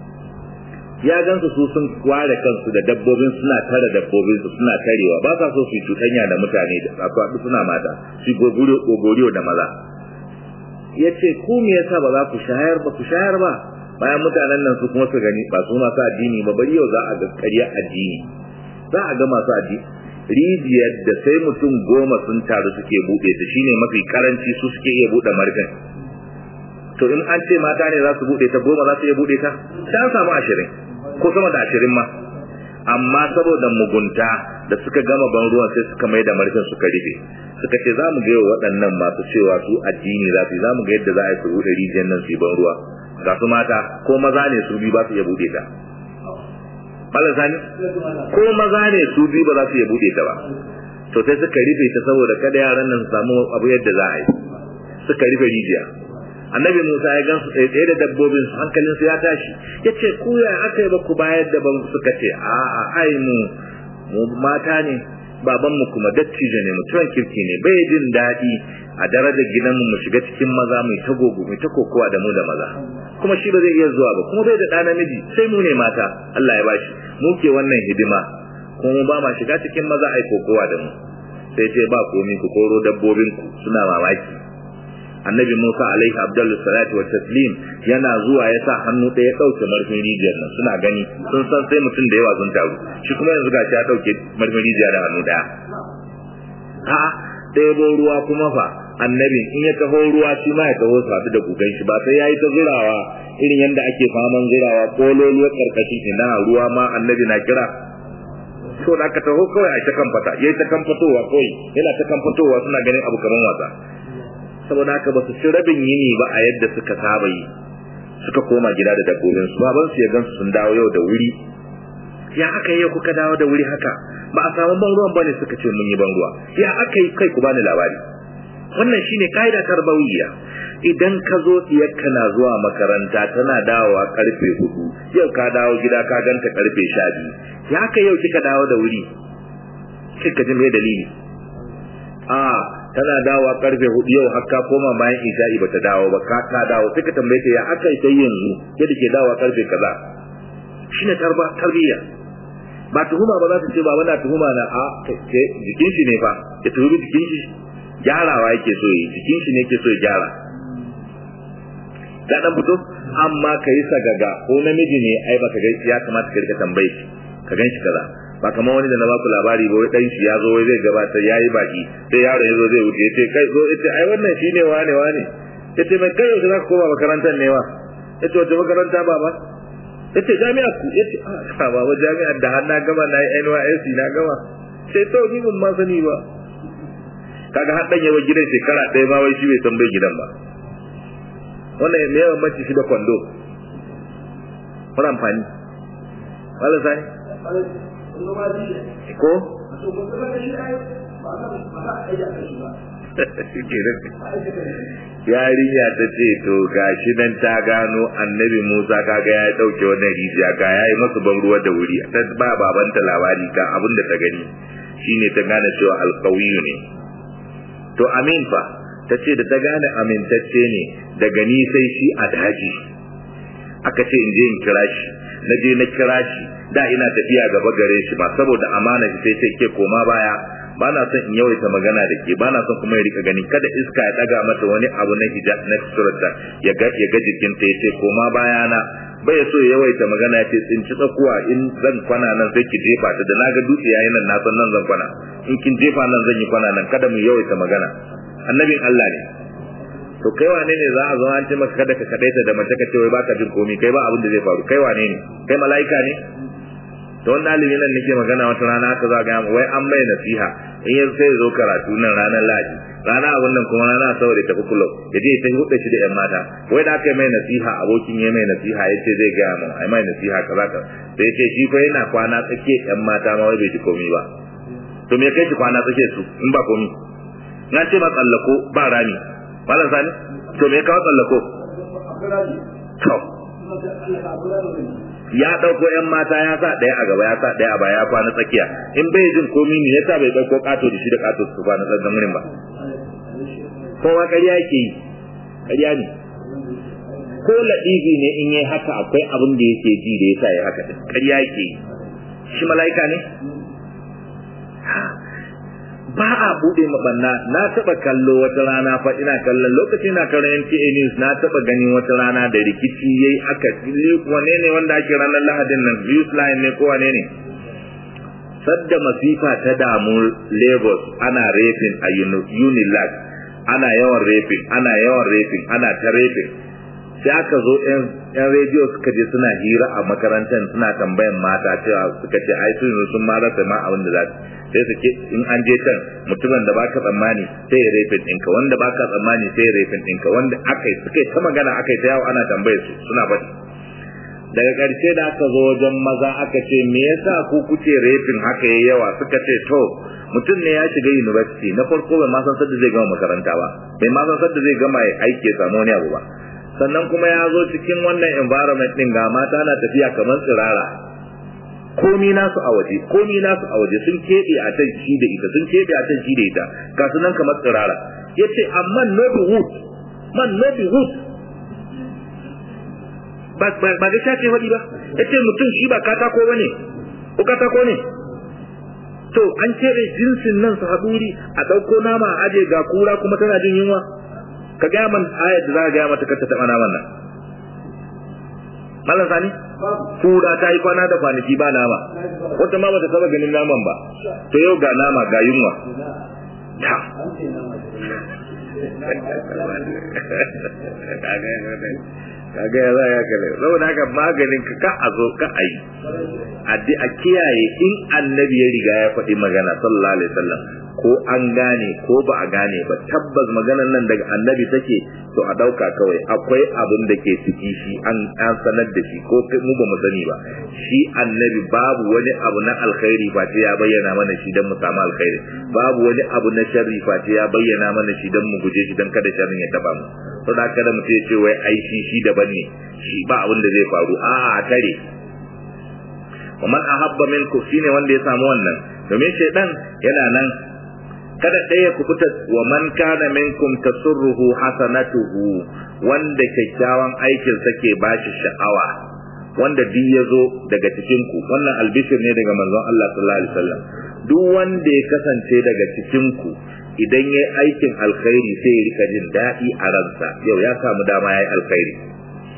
ya gansu su sun ware kansu da dabbobin suna tare dabbobin su suna tarewa ba sa so su yi cuɗanya da mutane da safaɗu suna mata su gogoriyo da maza ya ce ku me yasa ba za ku shayar ba ku shayar ba bayan mutanen nan su kuma su gani ba su masu addini ba bari yau za a ga ƙarya addini za a ga masu addini rijiyar da sai mutum goma sun taru suke buɗe ta shine mafi karanci su suke iya buɗe marfin to in an ce mata ne za su buɗe ta goma za su iya buɗe ta sai an samu ashirin ko sama da ashirin ma amma saboda mugunta da suka gama ban ruwan sai suka mai da marfin suka rufe suka ce za mu ga waɗannan masu cewa su addini za su yi za mu ga yadda za a yi su buɗe rijiyar nan su yi ban ruwa ga su mata ko maza ne su biyu ba su iya buɗe ta Allah sani ko maza ne su biyu ba za su iya buɗe ta ba to sai suka rufe ta saboda kada yaran nan su samu abu yadda za a yi suka rufe rijiya annabi Musa ya gansu tsaye tsaye da dabbobin su hankalin su ya tashi yace ku ya aka yi ba ku bayar da ban suka ce a a ai mu mu mata ne baban mu kuma dattijo ne mutuwan kirki ne bai jin daɗi a darajar gidanmu mu shiga cikin maza mai ta gogo mai ta kokowa da mu da maza kuma shi ba zai iya zuwa ba kuma bai da ɗa namiji sai mu ne mata Allah ya bashi mu ke wannan hidima kuma mu ba ma shiga cikin maza ai kokowa da mu sai ce ba komi ku koro dabbobin ku suna mamaki annabi Musa alaihi abdullu salatu wa taslim yana zuwa ya sa hannu ɗaya ɗauke marfin rijiyar nan suna gani sun san sai mutum da yawa sun taru shi kuma yanzu gashi ya ɗauke marfin rijiyar da hannu ɗaya a ɗebo ruwa kuma fa annabi in ya taho ruwa shi ma ya taho su haɗu da gugan shi ba sai ya yi ta zurawa irin yadda ake faman zurawa kololuwar karkashin ina ruwa ma annabi na kira to da aka taho kawai a ta kan fata yayi ta kan fitowa kawai yana ta kan fitowa suna ganin abu kaman wasa saboda haka ba su ci rabin yini ba a yadda suka saba yi suka koma gida da dabbobin su baban su ya gansu sun dawo yau da wuri ya aka yi kuka dawo da wuri haka ba a samu ban ruwan bane suka ce mun yi ban ruwa ya aka yi kai ku bani labari wannan shine kaida tarbawiyya idan ka zo diyarka na zuwa makaranta tana dawowa karfe hudu yau ka dawo gida ka ganta karfe sha biyu ya aka yau kika dawo da wuri kika ji me dalili a tana dawowa karfe hudu yau har ka koma bayan isha'i bata dawo ba ka ka dawo sai ka tambaye ta ya aka yi yanzu yadda ke dawowa karfe kaza shine tarba tarbiyya ba tuhuma ba za ta ce ba wani tuhuma na a jikin shi ne fa ya tuhumi jikin shi gyarawa yake so yi jikin shi ne yake so ya gyara ga dan fito amma ka yi sagaga ko namiji ne ai baka ga ya kamata ka rika tambaye shi ka gan shi kaza ba kamar wani da na baku labari ba wai dan shi ya zo wai zai gabatar yayi baki sai yaro ya zo zai wuce yace kai zo yace ai wannan shine wane wane yace mai kai yau zaka koma makarantar ne wa yace wata makaranta baba yace jami'a ku yace a baba jami'a da har na gama na yi NYSC na gama sai to ni ban ma sani ba kaga har dan yawa gidan shekara ɗaya ma wai shi bai san bai gidan ba wannan me yawan mace shi da kwando wani amfani wala sai ko yarinya ta ce to gashi nan ta gano annabi Musa kaga ya dauke wannan rijiya ga yayi masa ban ruwa da wuri ta ba babanta labari ka abin da ta gani shine ta gane cewa alqawiyu ne to amin fa ta ce da ta gane amintacce ne daga ni sai shi a daji aka ce in je in kira shi na je na kira shi da ina tafiya gaba gare shi ba saboda amana shi sai sai ke koma baya ba na son in yawaita magana da ke ba na son kuma ya rika gani kada iska ya daga mata wani abu na hijab na surata ya ga ya ga jikinta ya ce koma baya na bai so ya yawaita magana ya ce tsinci tsakuwa in zan kwana nan sai ki jefa ta da na ga dutse yayin nan na san nan zan kwana in kin jefa nan zan yi kwana nan kada mu yawaita magana annabin Allah ne to kai wane ne za a zo an ce maka kada ka kadaita da mace ka ce wai baka jin komai kai ba abin da zai faru kai wane ne kai mala'ika ne to wannan alimi nan nake magana wata rana aka za ga wai an mai nasiha in ya sai zo karatu nan ranar ladi rana abun nan kuma rana saboda tafi kullum ya je ta huɗa shi da yan mata wai da aka mai nasiha abokin ya mai nasiha ya ce zai gaya mun ai mai nasiha kaza ka sai ce shi fa yana kwana tsake yan mata ma wai bai ji komai ba to me kai shi kwana tsake su in ba komai na ce ba tsallako ba rami malam sani to me kawo tsallako to ya dauko yan mata ya sa daya a gaba ya sa daya a baya ya kwana tsakiya in bai jin komi ne yasa bai dauko kato da shi da kato su kwana tsakan murin ba kowa ƙarya yake yi ƙarya ne ko ladifi ne in yi haka akwai abin da yake ji da yasa ya haka din ƙarya yake yi shi mala'ika ne ba a bude mabanna na taba kallo wata rana fa ina kallon lokacin na kallon NTA News na taba ganin wata rana da rikici yayi aka wane ne wanda ake ranar Lahadin nan News Line ne ko wane ne sadda masifa ta damu Lagos ana raping a Unilag ana yawan raping ana yawan raping ana ta raping sai aka zo yan rediyo suka je suna hira a makarantar suna tambayan mata cewa suka ce ai sun sun ma rasa ma abin da za su sai su ke in an je can mutumin da baka tsammani sai ya rafin ɗinka wanda baka tsammani sai ya rafin ɗinka wanda aka yi suka ta magana aka yi ta yawo ana tambayar su suna faɗi daga ƙarshe da aka zo wajen maza aka ce me yasa ku kuke rafin haka yayi yawa suka ce to mutum ne ya shiga university na farko bai ma san sadda zai gama makaranta ba bai ma san sadda zai gama aiki ya samu wani abu ba sannan kuma ya zo cikin wannan environment din ga mata na tafiya kamar tsirara komi nasu a waje komi nasu a waje sun keɓe a can shi da ita sun keɓe a can shi da ita ga su nan kamar tsirara yace amma no be wood man no be wood ba ba ba ga shace wadi ba yace mutum shi ba katako bane ko katako ne to an keɓe jinsin nan su haɗuri a ɗauko nama a aje ga kura kuma tana jin yunwa ka gaya man ayat da za ka gaya mata kar ta taɓa naman nan Malam Sani? Kura ta yi kwana da kwanaki ba nama. Wata ma bata saba ganin naman ba. To yau ga nama ga yunwa. Ta. Kaga ya za ya kare. Saboda haka maganin ka ka a zo ka a yi. A kiyaye in annabi ya riga ya faɗi magana sallallahu alaihi wasallam ko an gane ko ba a gane ba tabbas maganan nan daga annabi take to a dauka kawai akwai abin da ke ciki shi an an sanar da shi ko mu ba mu sani ba shi annabi babu wani abu na alkhairi face ya bayyana mana shi dan mu samu alkhairi babu wani abu na sharri face ya bayyana mana shi dan mu guje shi dan kada sharrin ya taba mu to da kada mu ce wai ai shi shi daban ne shi ba abin da zai faru a'a a tare ومن أحب منكم shine wanda ya samu wannan domin shaidan yana nan kada ɗaya ku fita wa man kana minkum tasurruhu hasanatuhu wanda kyakkyawan aikin sa ke bashi sha'awa wanda duk ya zo daga cikin ku wannan albishir ne daga manzon Allah sallallahu alaihi wasallam duk wanda ya kasance daga cikin ku idan yayi aikin alkhairi sai ya rika jin daɗi a ransa yau ya samu dama yayi alkhairi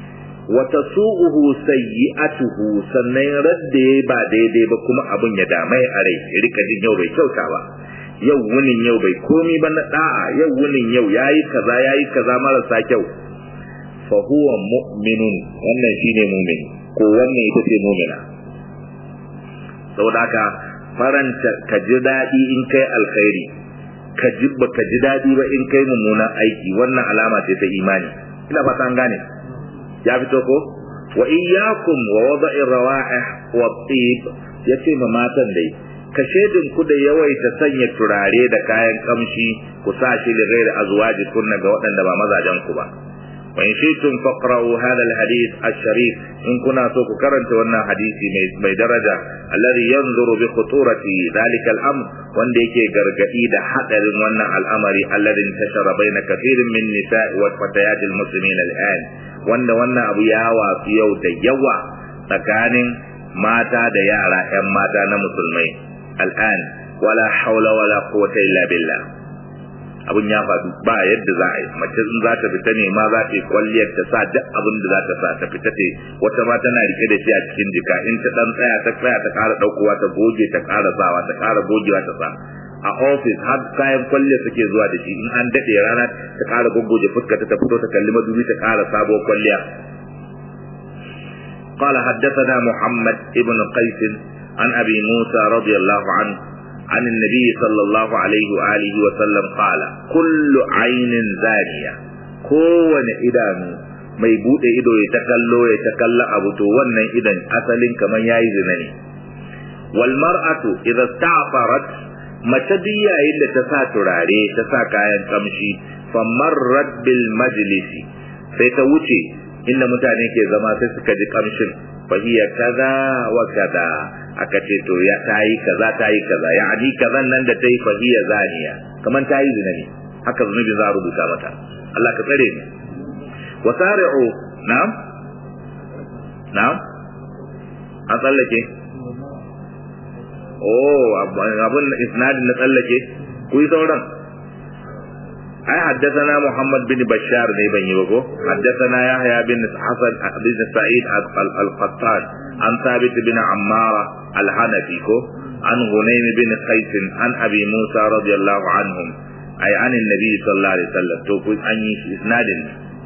wa tasu'uhu sayyi'atuhu sannan radda yayi ba daidai ba kuma abun ya damai a rai ya rika jin yau bai kyauta ba yau wunin yau bai komi ba na da'a yau wunin yau yayi kaza yayi kaza marasa kyau fa huwa mu'minun wannan shine mu'min ko wannan ita ce mu'mina saboda haka faranta ka ji daɗi in kai alkhairi ka ji ba ka ji daɗi ba in kai mummunan aiki wannan alama ce ta imani ina fata an gane ya fito ko wa iyyakum wa wada'i rawa'ih wa tib yace ma matan dai ka shedin ku da yawaita sanya turare da kayan kamshi ku sa shi da gairi azwaji kunna ga waɗanda ba mazajen ku ba wa in shi'tum faqra'u hadha al-hadith ash-sharif in kuna so ku karanta wannan hadisi mai mai daraja alladhi yanzuru bi khuturati dhalika al-amr wanda yake gargadi da hadarin wannan al'amari alladhi intashara baina kathirin min nisa'i wa fatayat al-muslimin al-an wanda wannan abu ya wafi yau da yawa tsakanin mata da yara 'yan mata na musulmai al'an wala haula wala quwwata illa billah abun ya faɗu ba yadda za a yi mace in za ta fita ne ma za ta yi kwalliyar ta sa duk abin da za ta sa ta fita ta wata ma tana rike da shi a cikin jika in ta dan tsaya ta tsaya ta ƙara ɗaukowa ta goge ta ƙara sawa ta ƙara gogewa ta sa a ofis har kayan kwalle suke zuwa da shi in an daɗe rana ta ƙara goggoje fuska ta fito ta kalli madubi ta ƙara sabuwar kwalliya قال حدثنا محمد ابن قيس عن أبي موسى رضي الله عنه عن النبي صلى الله عليه وآله وسلم قال كل عين زانية كون إدان mai bude ido ya ta kallo ya ta kalla abu to wannan idan asalin kamar yayi zina ne wal mar'atu idza sta'farat mace duk yayin da ta sa turare ta sa kayan kamshi fa marrat bil majlisi sai ta wuce inda mutane ke zama sai suka ji kamshin fa hiya kaza wa kaza aka ce to ya tayi kaza tayi kaza yani kazan nan da tayi fa hiya zaniya kaman tayi zina ne haka zunubi za a rubuta mata Allah ka tsare ni wasari'u na'am na'am an tsallake oh abun isnadin na tsallake ku yi sauran ai haddathana Muhammad bin Bashar ne ban yi ba ko haddathana Yahya bin Hasan bin Sa'id al-Qattan an Thabit bin Ammara al-Hanafi ko an Hunaym bin Qais an Abi Musa radiyallahu anhum ai an annabi sallallahu alaihi wasallam to ku an yi isnadin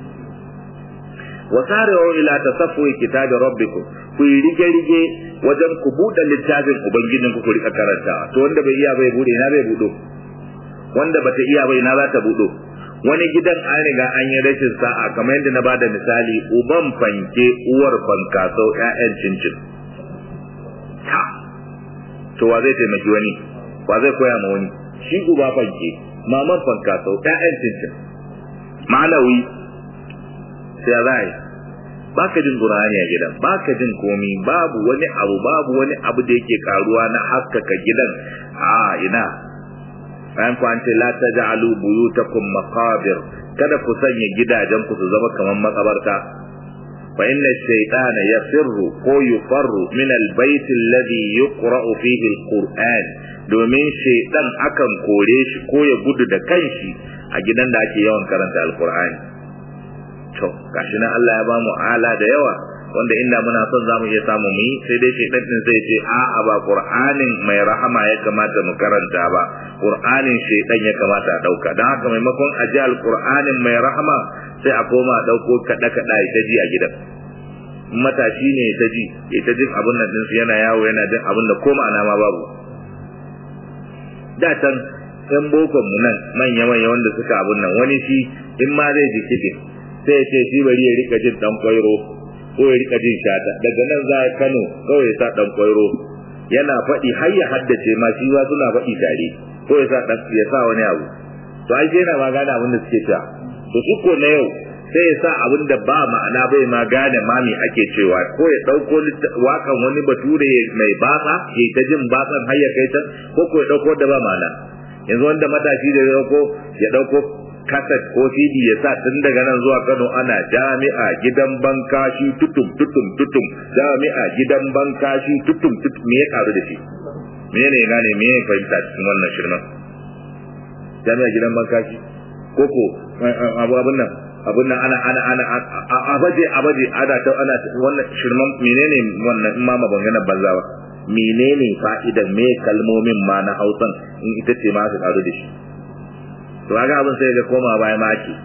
wasari'u ila tasaffu kitab rabbikum ku rige rige wajen ku buɗe littafin ubangijin ku ku rika karantawa to wanda bai iya bai bude na bai budo wanda bata iya bai na za ta budo wani gidan an riga an yi rashin sa'a kamar yadda na bada misali uban fanke uwar fankasau ƴaƴan cincin ta to wa zai taimaki wani wa zai koya ma wani shi uba fanke maman fankasau ƴaƴan cincin malawi sai za yi baka jin qur'ani a gidan baka jin komi babu wani abu babu wani abu da yake karuwa na haskaka gidan a ina bayan ku an ce la taj'alu buyutakum maqabir kada ku sanya gidajen ku su zama kamar makabarta fa inna shaytana yafirru ko yufarru min albayt alladhi yuqra'u fihi alquran domin shaytan akan kore shi ko ya gudu da kanshi a gidan da ake yawan karanta alqur'ani to gashi nan Allah ya bamu ala da yawa wanda inda muna son zamu iya samu mu yi sai dai shaytan din zai ce a a ba qur'anin mai rahama ya kamata mu karanta ba qur'anin shaytan ya kamata a dauka dan haka maimakon a ji alqur'anin mai rahama sai a koma dauko kada kada ita ji a gidan matashi ne ta ji ita jin abin nan din yana yawo yana jin abin da ko ma'ana ma babu da can yan bokon mu nan manya manya wanda suka abin nan wani shi in ma zai ji kiɗin sai ya ce shi bari ya rika jin dan kwairo ko ya rika jin shata daga nan za Kano kawai ya sa dan kwairo yana faɗi har ya haddace ma shi ba suna faɗi tare ko ya sa dan ya sa wani abu to ai yana ma gane abin da suke cewa to su ko na yau sai ya sa abin da ba ma'ana bai ma gane ma me ake cewa ko ya dauko wakan wani bature mai batsa ya ta jin batsan har ya kai ta ko ko ya dauko da ba ma'ana yanzu wanda matashi da ya dauko ya dauko kaset ko CD ya sa tun daga nan zuwa Kano ana jami'a gidan bankashi tutum tutum tutum jami'a gidan bankashi tutum tutum me ya karu da shi me ne gane me ya fahimta cikin wannan shirman jami'a gidan bankashi koko abu abun nan abin nan ana ana ana a baje a baje ana ta ana wannan shirman menene wannan in ma magana banza ba menene fa'idan me kalmomin ma na Hausan in ita ce ma su karu da shi to kaga abin sai ga koma baya ma ake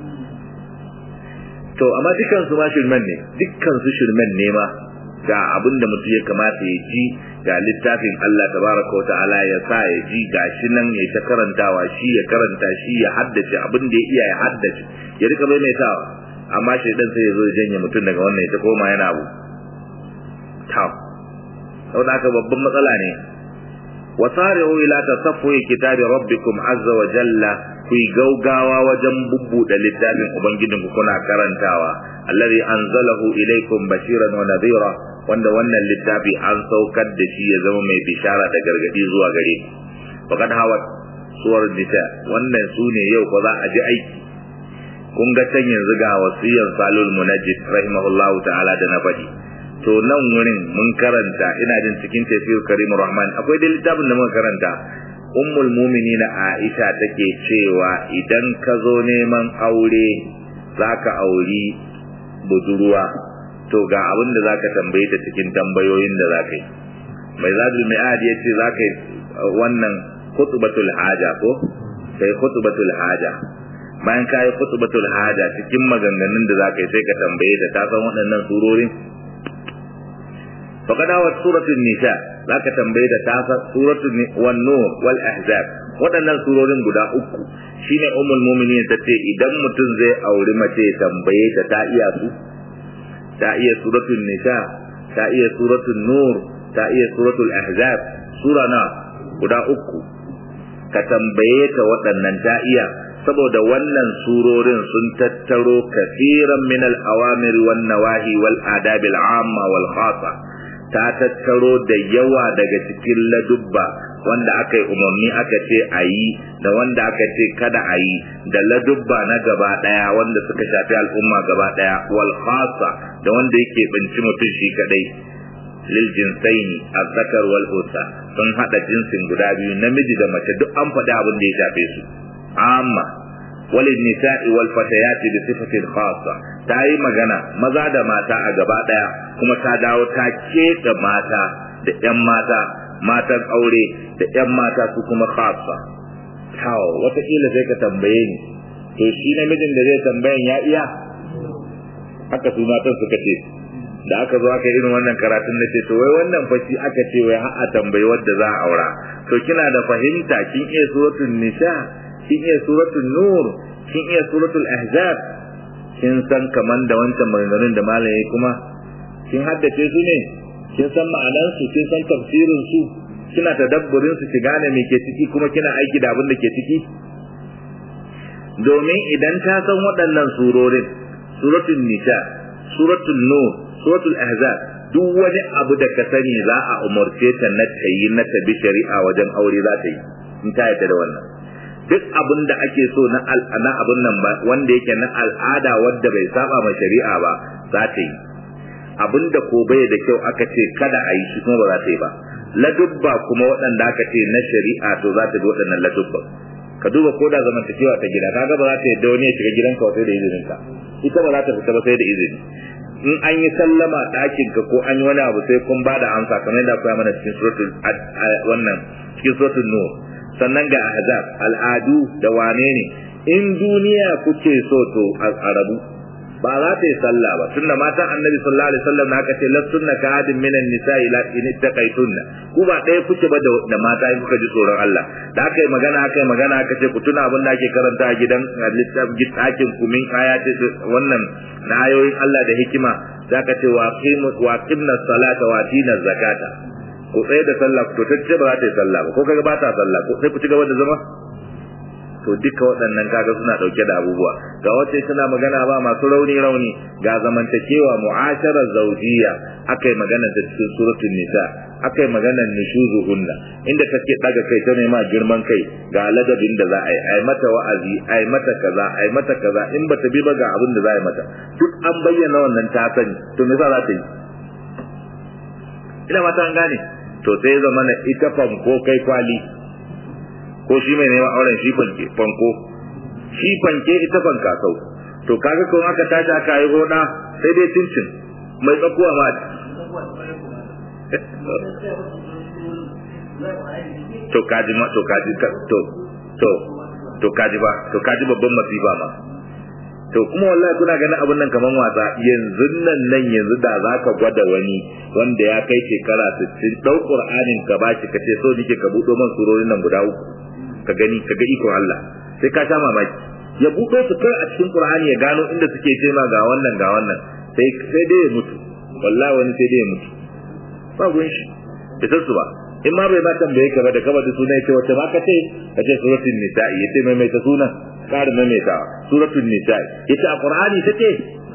to amma dukkan su ma shirman ne dukkan su shirman ne ma ga abin da mutum ya kamata ya ji ga littafin Allah tabaraka wa ta'ala ya sa ya ji gashi nan ya ta karantawa shi ya karanta shi ya haddace abin da ya iya ya haddace ya rika maimaitawa amma shaidan sai ya zo ya janye mutum daga wannan ya ta koma yana abu ta saboda haka babban matsala ne wasari'u ila tasaffuhi kitabi rabbikum azza wa jalla ku gaugawa wajen bubbuɗe littafin ubangijinku kuna karantawa alladhi anzalahu ilaykum bashiran wa nadhira wanda wannan littafi an saukar da shi ya zama mai bishara da gargadi zuwa gare ku faqad hawat suwar nisa wannan sune yau ko za a ji aiki kun ga can yanzu ga wasiyar salul munajjid rahimahullahu ta'ala da na faɗi to nan wurin mun karanta ina jin cikin tafsir karim rahman akwai da littafin da muka karanta ummul mu'minin aisha take cewa idan ka zo neman aure zaka auri budurwa to ga abin da zaka tambaye ta cikin tambayoyin da zaka yi mai zadul mi'ad yace zaka yi wannan khutbatul haja ko sai khutbatul haja bayan ka yi khutbatul haja cikin maganganun da zaka yi sai ka tambaye ta ta san waɗannan surorin فقد هو سورة النساء ذاك تنبيه تاسا سورة والنور والأحزاب waɗannan surorin guda uku shine ummul mu'minin ta ce idan mutum zai auri mace tambaye ta ta iya su ta iya suratul nisa ta iya suratul nur ta iya suratul ahzab sura na guda uku ka tambaye ta waɗannan ta iya saboda wannan surorin sun tattaro kafiran min al-awamir wan nawahi wal adab al-amma wal khassa ta tattaro da yawa daga cikin ladubba wanda aka yi umarni aka ce a yi da wanda aka ce kada a yi da ladubba na gaba daya wanda suka shafi al'umma gaba daya wal khassa da wanda yake binci mutum shi kadai lil jinsaini azzakar wal unsa sun hada jinsin guda biyu namiji da mace duk an faɗi abin da ya shafe su amma walin nisa'i wal fatayati bi sifatin khassa ta yi magana maza da mata a gaba daya kuma ta dawo ta keɓe mata da ƴan mata matan aure da ƴan mata su kuma khassa tawo wataƙila sai ka tambaye ni to shi namijin da zai tambayan ya iya haka su matan suka ce da aka zo aka irin wannan karatun na ce to wai wannan fashi aka ce wai har a tambayi wadda za a aura to kina da fahimta kin iya suratul nisa kin iya suratul nur kin iya suratul ahzab kin san kaman da wancan maganganun da malaye kuma kin haddace su ne kin san ma'anan su kin san tafsirin su kina tadabburin su ki gane me ke ciki kuma kina aiki da abin da ke ciki domin idan ta san waɗannan surorin suratul nisa suratul nur suratul ahzab duk wani abu da ka sani za a umarce ta na ta yi na ta bi shari'a wajen aure za ta yi in ta yarda da wannan duk abin da ake so na na abin nan ba wanda yake na al'ada wanda bai saba ma shari'a ba za ta yi abin da ko bai da kyau aka ce kada a yi shi kuma ba za ta yi ba ladubba kuma waɗanda aka ce na shari'a to za ta bi waɗannan ladubba ka duba ko da zamantakewa ta gida kaga ba za ta yadda wani ya shiga gidanka sai da izinin ka ita ba za ta fita ba sai da izini in an yi sallama ɗakin ka ko an yi wani abu sai kun ba da amsa kamar yadda akwai mana cikin suratul wannan cikin suratul nur sannan ga ahzab al'adu da wane ne in duniya kuke so to a rabu ba za ta yi sallah ba tunda matan annabi sallallahu alaihi wasallam aka ce lastunna ka hadin minan nisa'i la in ittaqaytunna ku ba ɗaya kuke ba da mata in kuka ji tsoron Allah da aka yi magana aka yi magana aka ce ku tuna abin da ake karanta a gidan littafin ɗakin ku min ayati wannan na ayoyin Allah da hikima za ka ce wa qimna salata wa tina zakata ku tsaye da sallah to tace ba za ta yi sallah ba ko kaga ba ta sallah ko sai ku ci gaba da zama to duka waɗannan kaga suna ɗauke da abubuwa ga wacce suna magana ba masu rauni rauni ga zamantakewa mu'asharar zaujiya akai magana da cikin suratul nisa akai magana nushuzuhunna inda take daga kai ta nema girman kai ga ladabin da za a yi ai mata wa'azi ai mata kaza ai mata kaza in bata bi ba ga abin da za a yi mata duk an bayyana wannan ta sani to me za ta yi ina mata an gane to sai zamana ita fanko kai kwali ko shi mai neman auren shi fanke fanko shi fanke ita fanka sau to kaga ko aka tashi aka yi hoda sai dai cincin mai tsakuwa ma to kaji ma to kaji to to to kaji ba to kaji babban masifa ma to kuma wallahi kuna ganin abun nan kaman wasa yanzu nan nan yanzu da zaka gwada wani wanda ya kai shekara 60 dau qur'anin ka bashi ka ce so nike ka budo man surorin nan guda uku ka gani ka ga iko Allah sai ka sha mamaki ya budo su kai a cikin qur'ani ya gano inda suke ce ma ga wannan ga wannan sai sai dai ya mutu wallahi wani sai dai ya mutu ba gun shi ita su ba in ma bai ma tambaye ka ba da kaba da suna yace wace ma ka ce ka ce suratul nisa'i yace mai mai ta sunan ƙara maimaita suratul nisa'i yace a qur'ani take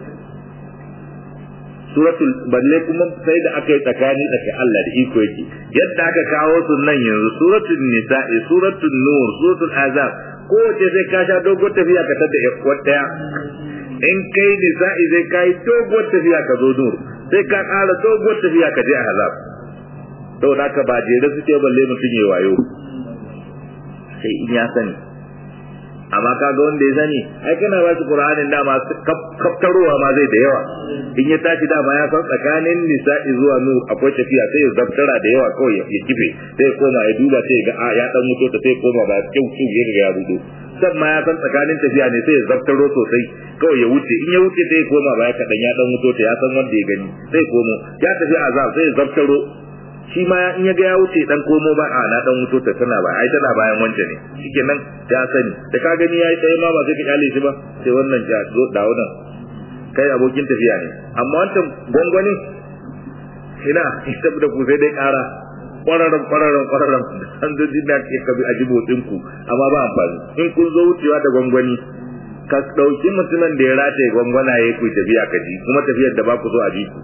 suratul balle kuma sai da aka yi tsakani da Allah da iko yake yadda aka kawo su nan yanzu suratul nisa'i suratul nur suratul azab ko ce sai ka sha dogon tafiya ka tada wata in kai nisa'i zai kai dogon tafiya ka zo nur sai ka ƙara dogon tafiya ka je azab saboda haka ba jere suke balle mutum ya wayo sai in ya sani amma kaga wanda ya sani ai kana ba su qur'anin dama kaftarowa ma zai da yawa in ya tashi dama ya san tsakanin nisa'i zuwa nur akwai tafiya sai ya zaftara da yawa kawai ya kife sai ya koma ya duba sai ga ya dan mutu ta sai koma ba kyau kyau ya riga ya rudo san ma ya san tsakanin tafiya ne sai ya zaftaro sosai kawai ya wuce in ya wuce sai ya koma ba ya kadan ya dan mutu ta ya san wanda ya gani sai komo ya tafi azab sai ya zaftaro shi ma in ya ga ya wuce dan komo ba a na dan wuto ta tana ba ai tana bayan wance ne shikenan ya sani da ka gani yayi tsaye ma ba sai ka kyale shi ba sai wannan ja zo da wannan kai abokin tafiya ne amma wancan gwangwani ina ita da ku sai dai kara kwararan kwararan kwararan an zo jinda ke ka bi ajibo ku amma ba amfani in kun zo wucewa da gwangwani ka dauki mutumin da ya rataye gwangwana yayi ku tafiya ka ji kuma tafiyar da ba ku zo a ji ku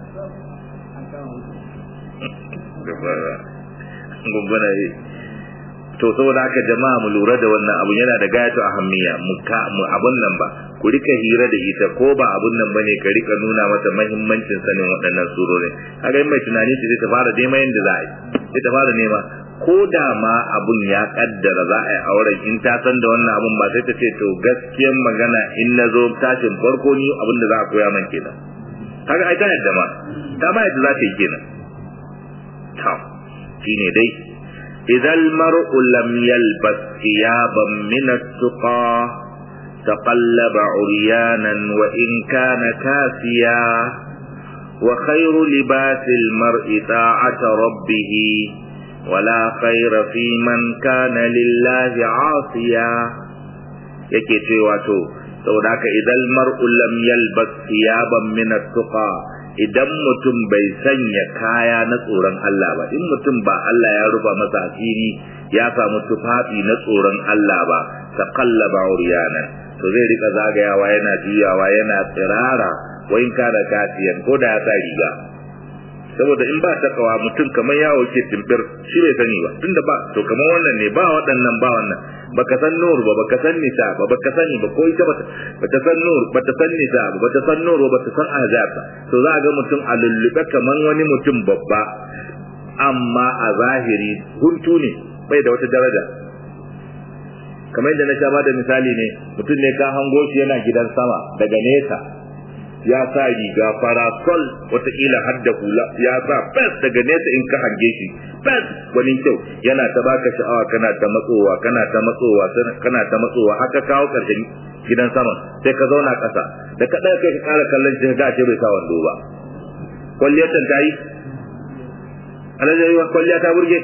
gumbana yi to saboda haka jama'a mu lura da wannan abu yana da gayatu ahammiya mu ka mu abun nan ba ku rika hira da ita ko ba abun nan bane ka rika nuna mata muhimmancin sanin waɗannan surorin kaga mai tunani ce ta fara nema yanda za a yi sai ta fara nema ko da ma abun ya kaddara za a yi auren in ta san da wannan abun ba sai ta ce to gaskiyar magana in na zo tashin farko ni abin da za a koya man kenan kaga ai ta yadda ma ta ma yadda za ta yi kenan to shine dai idan mar'u lam yalbas thiyaban min at-tuqa taqallaba uryanan wa in kana kasiya wa khayru libasi al-mar'i ta'ata rabbih ولا خير في من كان لله عاصيا yake cewa to saboda haka idan mar'u lam yalbas thiyaban min at-tuqa idan mutum bai sanya kaya na tsoron Allah ba in mutum ba Allah ya rufa masa asiri ya samu tufafi na tsoron Allah ba ta kallaba uryanan to zai rika zagayawa yana juyawa yana tsirara wayin kada katiyan ko da ya sa riga saboda in ba takawa mutum kamar yawo ke timbir shi bai sani ba tunda ba to kamar wannan ne ba waɗannan ba wannan baka san nur ba baka san nisa ba baka sani ba ko ita bata bata san nur bata san nisa ba bata san nur ba bata san ahzab ba to za a ga mutum a lullube kamar wani mutum babba amma a zahiri huntu ne bai da wata daraja kamar yadda na sha ba da misali ne mutum ne ka hango shi yana gidan sama daga nesa ya sa riga farasol wataƙila har da hula ya sa fes daga nesa in ka hange shi fes wani kyau yana ta baka sha'awa kana ta matsowa kana ta matsowa kana ta matsowa haka kawo ƙarshen gidan sama sai ka zauna ƙasa da ka ɗaya kai ka ƙara kallon shi ga ce bai sa wando ba kwalliyar ta yi alajayi wa kwalliya ta burge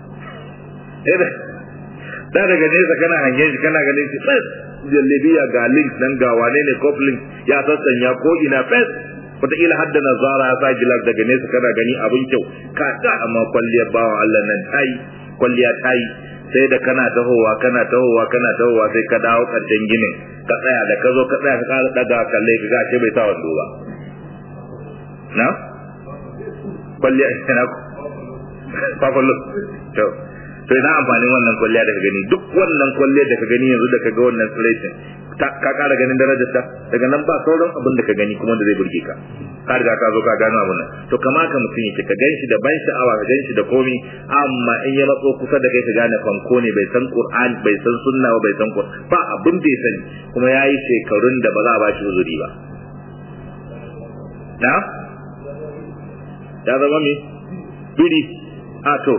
da daga nesa kana hange shi kana ganin shi fes jallabiya ga link nan ga wane ne coupling ya sassanya ko ina fes wataƙila har da nazara ya sa gilas daga nesa kana gani abin kyau ka ta amma kwalliyar bawa Allah nan tayi kwalliya tayi sai da kana tahowa kana tahowa kana tahowa sai ka dawo ƙarshen ginin ka tsaya da ka zo ka tsaya ka ƙara ɗaga kalle ka ga ce bai sa wando ba na kwalliya ina kwakwallo to to ina amfanin wannan kwalliya da ka gani duk wannan kwalliya da ka gani yanzu da ka ga wannan tsiraitin ka kara ganin darajar ta daga nan ba sauran abin da ka gani kuma da zai burge ka ka riga ka zo ka gano abin nan to kamata mutum yake ka ganshi da ban sha'awa ka ganshi da komi amma in ya matso kusa da kai ka gane fanko ne bai san qur'ani bai san sunna ba bai san ba abin da ya sani kuma yayi shekarun da ba za a ba shi uzuri ba na ya zama me biri a to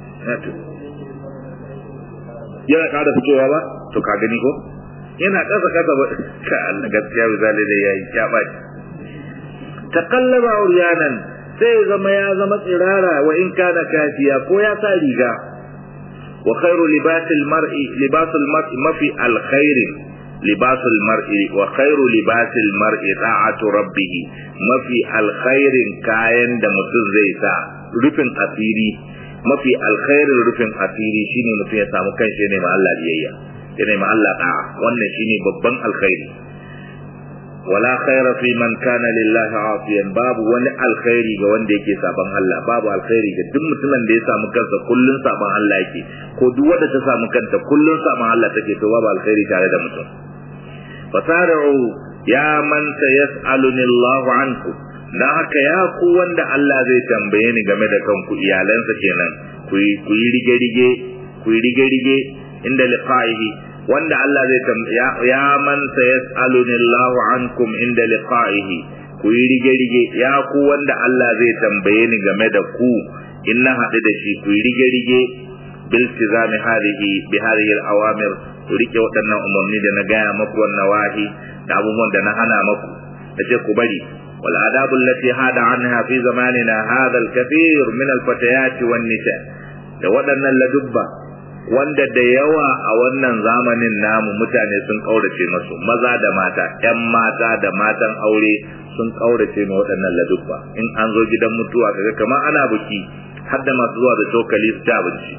yana ƙara fitowa ba to ka gani ko yana ƙasa ƙasa ba ka Allah gaskiya misali da yayi ya baci taqallaba uryanan sai zama ya zama tsirara wa in kana kafiya ko ya sa riga wa khairu libasil mar'i libasul mar'i mafi alkhairin libasul mar'i wa khairu libasil mar'i ta'atu rabbih mafi alkhairin kayan da mutum zai sa rufin asiri mafi alkhairin rufin asiri shine mutum ya samu kanshi ne ma Allah biyayya ya ma Allah da'a wannan shine babban alkhairi wala khaira fi man kana lillahi asiyan babu wani alkhairi ga wanda yake saban Allah babu alkhairi ga duk mutumin da ya samu kansa kullun saban Allah yake ko duk wanda ta samu kanta kullun saban Allah take to babu alkhairi tare da mutum fasari'u ya man sayas'aluni Allah anku dan haka ya ku wanda Allah zai tambaye ni game da kanku iyalansa kenan ku yi rige-rige ku yi rige-rige inda liqa'ihi wanda Allah zai tambaya ya man sayas'aluni Allah ankum inda liqa'ihi ku yi rige-rige ya ku wanda Allah zai tambaye ni game da ku in na haɗu da shi ku yi rige-rige bil tizami hadhihi bi hadhihi al-awamir ku rike waɗannan umarni da na gaya maku wannan wahi da abubuwan da na hana maku nace ku bari wal adabu allati hada anha fi zamanina hadha al-kathir min al-fatayat wan nisa da waɗannan ladubba wanda da yawa a wannan zamanin namu mutane sun kaurace masu maza da mata ƴan mata da matan aure sun kaurace ma waɗannan ladubba in an zo gidan mutuwa kaga kamar ana buki har da masu zuwa da cokali su ci abinci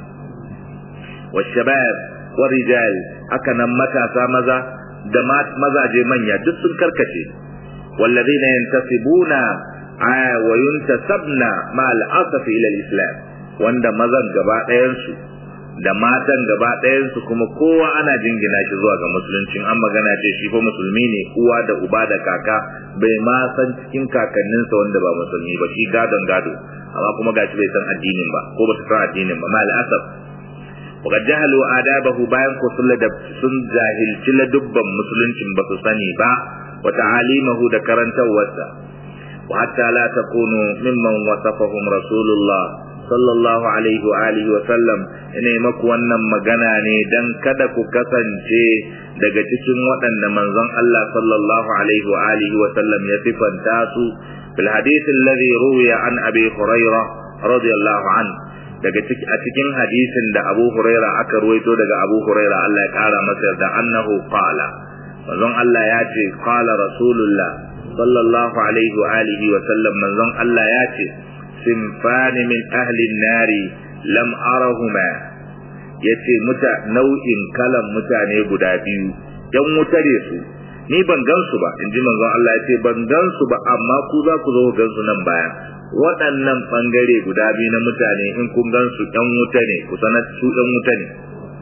wa shabab wa rijal haka nan matasa maza da mazaje manya duk sun karkace wallazina yantasibuna wa yuntasabna ma al'asaf ila al-islam wanda mazan gaba ɗayan su da matan gaba ɗayansu kuma kowa ana jingina shi zuwa ga musuluncin an magana ce shi fa musulmi ne uwa da uba da kaka bai ma san cikin kakanninsa wanda ba musulmi ba shi gadon gado amma kuma gashi bai san addinin ba ko ba su san addinin ba ma al'asab وقد جهلوا آدابه bayan ko sun sun jahilci ladubban musuluncin ba su sani ba wa ta'alimahu da karantawarsa wa hatta la takunu mimman wasafahum rasulullah sallallahu alaihi wa alihi wa sallam ina maku wannan magana ne dan kada ku kasance daga cikin waɗanda manzon Allah sallallahu alaihi wa alihi wa sallam ya sifanta su fil hadith alladhi ruwiya an abi hurairah radiyallahu an daga a cikin hadisin da Abu Huraira aka ruwaito daga Abu Huraira Allah ya kara masa yarda annahu qala manzon Allah ya ce qala rasulullah sallallahu alaihi wa alihi wa sallam manzon Allah ya ce sinfan min ahli nari lam arahuma yace muta nau'in kalan mutane guda biyu yan wuta ne su ni ban gansu ba inji manzon Allah yace ban gansu ba amma ku za ku zo gansu nan baya waɗannan ɓangare guda biyu na mutane in kun gansu ɗan wuta ne ku sanar su ɗan wuta ne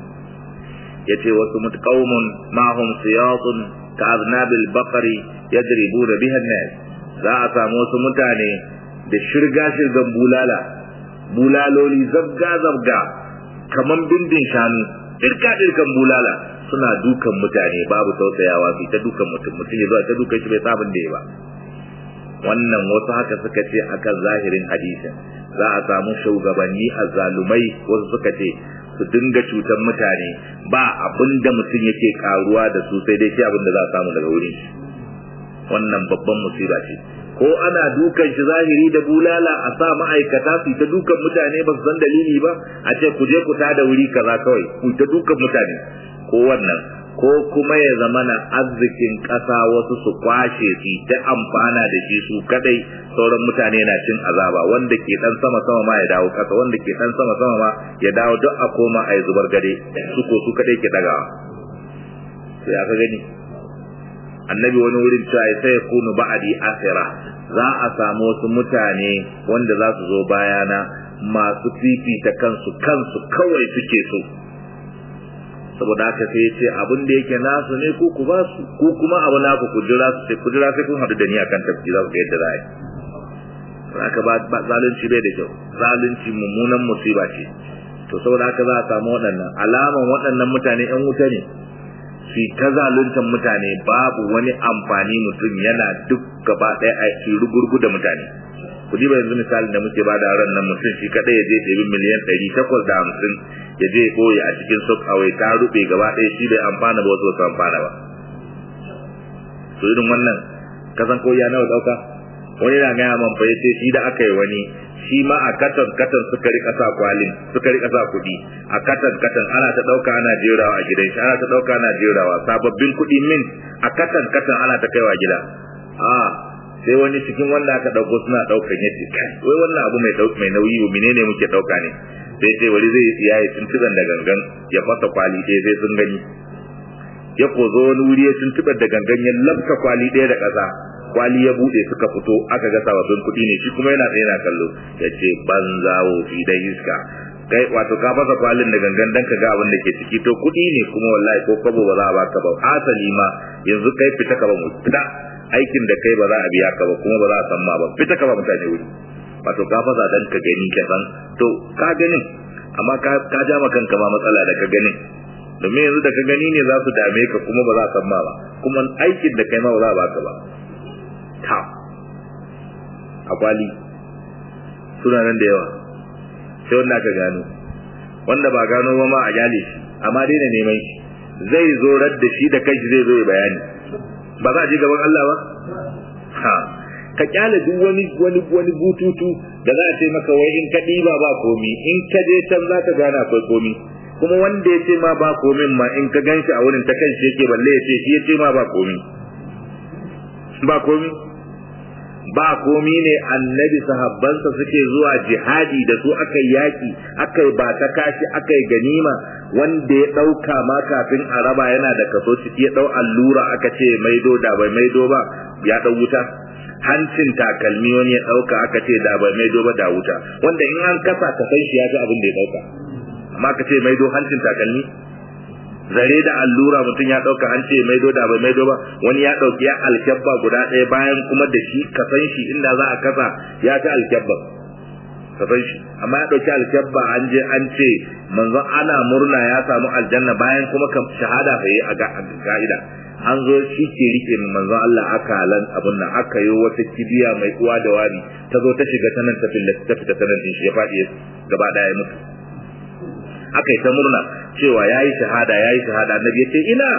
yace wasu mutqaumun mahum siyatun ka aznabil baqari yadribuna biha an-nas za a samu wasu mutane da shirga shirgan bulala bulaloli zabga zabga kaman bindin shanu dirka dirkan bulala suna dukan mutane babu tausayawa su ta dukan mutum mutum ya zo ta dukan shi bai sabon da ya ba wannan wasu haka suka ce akan zahirin hadisin za a samu shugabanni azzalumai wasu suka ce su dinga cutar mutane ba abin da mutum yake karuwa da su sai dai shi abin da za a samu daga wurin shi wannan babban musiba ce ko ana dukan shi zahiri da bulala a sa ma'aikata su ta dukan mutane ba su san dalili ba a ce ku je ku tada wuri kaza kawai ku ta dukan mutane ko wannan ko kuma ya zama na arzikin ƙasa wasu su kwashe su ta amfana da shi su kadai sauran mutane na cin azaba wanda ke dan sama sama ma ya dawo ƙasa wanda ke dan sama sama ma ya dawo duk a koma a yi zubar gade su ko su kadai ke dagawa sai aka gani annabi wani wurin cewa sai ya kunu ba'adi asira za a samu wasu mutane wanda za su zo bayana masu fifita kansu kansu kawai suke so saboda haka sai ya ce abin da yake nasu ne ko ku ba su ko kuma abu naku ku jira su ku jira sai kun haɗu da ni akan tafki za ku ga yadda za a yi haka ba zalunci bai da kyau zalunci mummunan musiba ce to saboda haka za a samu waɗannan alaman waɗannan mutane ƴan wuta ne su ta zaluntar mutane babu wani amfani mutum yana duk gaba ɗaya a su rugurgu da mutane ku ba yanzu misalin da muke bada ran nan mutum shi kadai ya je ɗebi miliyan ɗari takwas da hamsin ya je ɓoye a cikin sok awai ta ruɓe gaba ɗaya shi bai amfana ba wasu wasu amfana ba to irin wannan kasan ko ya nawa ɗauka wani na gaya man fa yace shi da aka yi wani shi ma a katan katan suka rika sa kwalin suka rika sa kuɗi a katan katan ana ta ɗauka ana jerawa a gidan shi ana ta ɗauka ana jerawa sababbin kuɗi min a katan katan ana ta kaiwa gida a sai wani cikin wanda aka ɗauko suna ɗaukan yace kai wai wannan abu mai ɗauka mai nauyi wa menene muke ɗauka ne sai ce wani zai iya yi tuntuɓen da gangan ya fasa kwali ɗaya sai sun gani ya kozo wani wuri ya tuntuɓar da gangan ya lafta kwali ɗaya da ƙasa kwali ya bude suka fito aka ga sababbin kuɗi ne shi kuma yana tsaye na kallo ya ce banza wofi dan iska kai wato ka fasa kwalin da gangan dan ka ga abin da ke ciki to kuɗi ne kuma wallahi ko kwabo ba za a baka ba asali ma yanzu kai fita ka ba mu fita aikin da kai ba za a biya ka ba kuma ba za a san ma ba fita ka ba mutane wuri wato ka fasa dan ka gani ka san to ka ganin amma ka ka ja ma kanka ma matsala da ka ganin domin yanzu da ka gani ne za su dame ka kuma ba za a san ma ba kuma aikin da kai ma ba za a baka ba ta a kwali suna nan da yawa sai wanda aka gano wanda ba gano ba ma a gyale shi amma daina neman shi zai zo da shi da kanshi zai zo ya bayani ba za a je gaban Allah ba ha ka kyale duk wani wani wani bututu da za a ce maka wai in ka ɗiba ba komi in ka je can za ka gane akwai komi kuma wanda ya ce ma ba komin ma in ka gan shi a wurin ta kanshi yake balle ya ce shi ya ce ma ba komi ba komi ba komi ne annabi sahabbansa suke zuwa jihadi da su aka yaki aka yi ba ta kashi aka yi ganima wanda ya ɗauka ma kafin a raba yana da kaso ciki ya ɗau allura aka ce maido da bai maido ba ya ɗau wuta hancin takalmi wani ya ɗauka aka ce da bai maido ba da wuta wanda in an kasa ka san shi ya ga abin da ya ɗauka amma ka ce maido hancin takalmi zare da allura mutum ya dauka an ce maido da bai maido ba wani ya dauki ya alkyabba guda ɗaya bayan kuma da shi ka san shi inda za a kasa ya ta alkyabba ka san shi amma ya dauki alkyabba an je an ce manzon ana murna ya samu aljanna bayan kuma ka shahada fa yi a ga'ida an zo shi ke rike manzon Allah akalan abun nan aka yi wata kibiya mai uwa da wani ta zo ta shiga ta nan ta fita ta nan shi ya faɗi gaba ɗaya mutu aka yi ta murna cewa ya yi shahada ya yi shahada annabi ya ce ina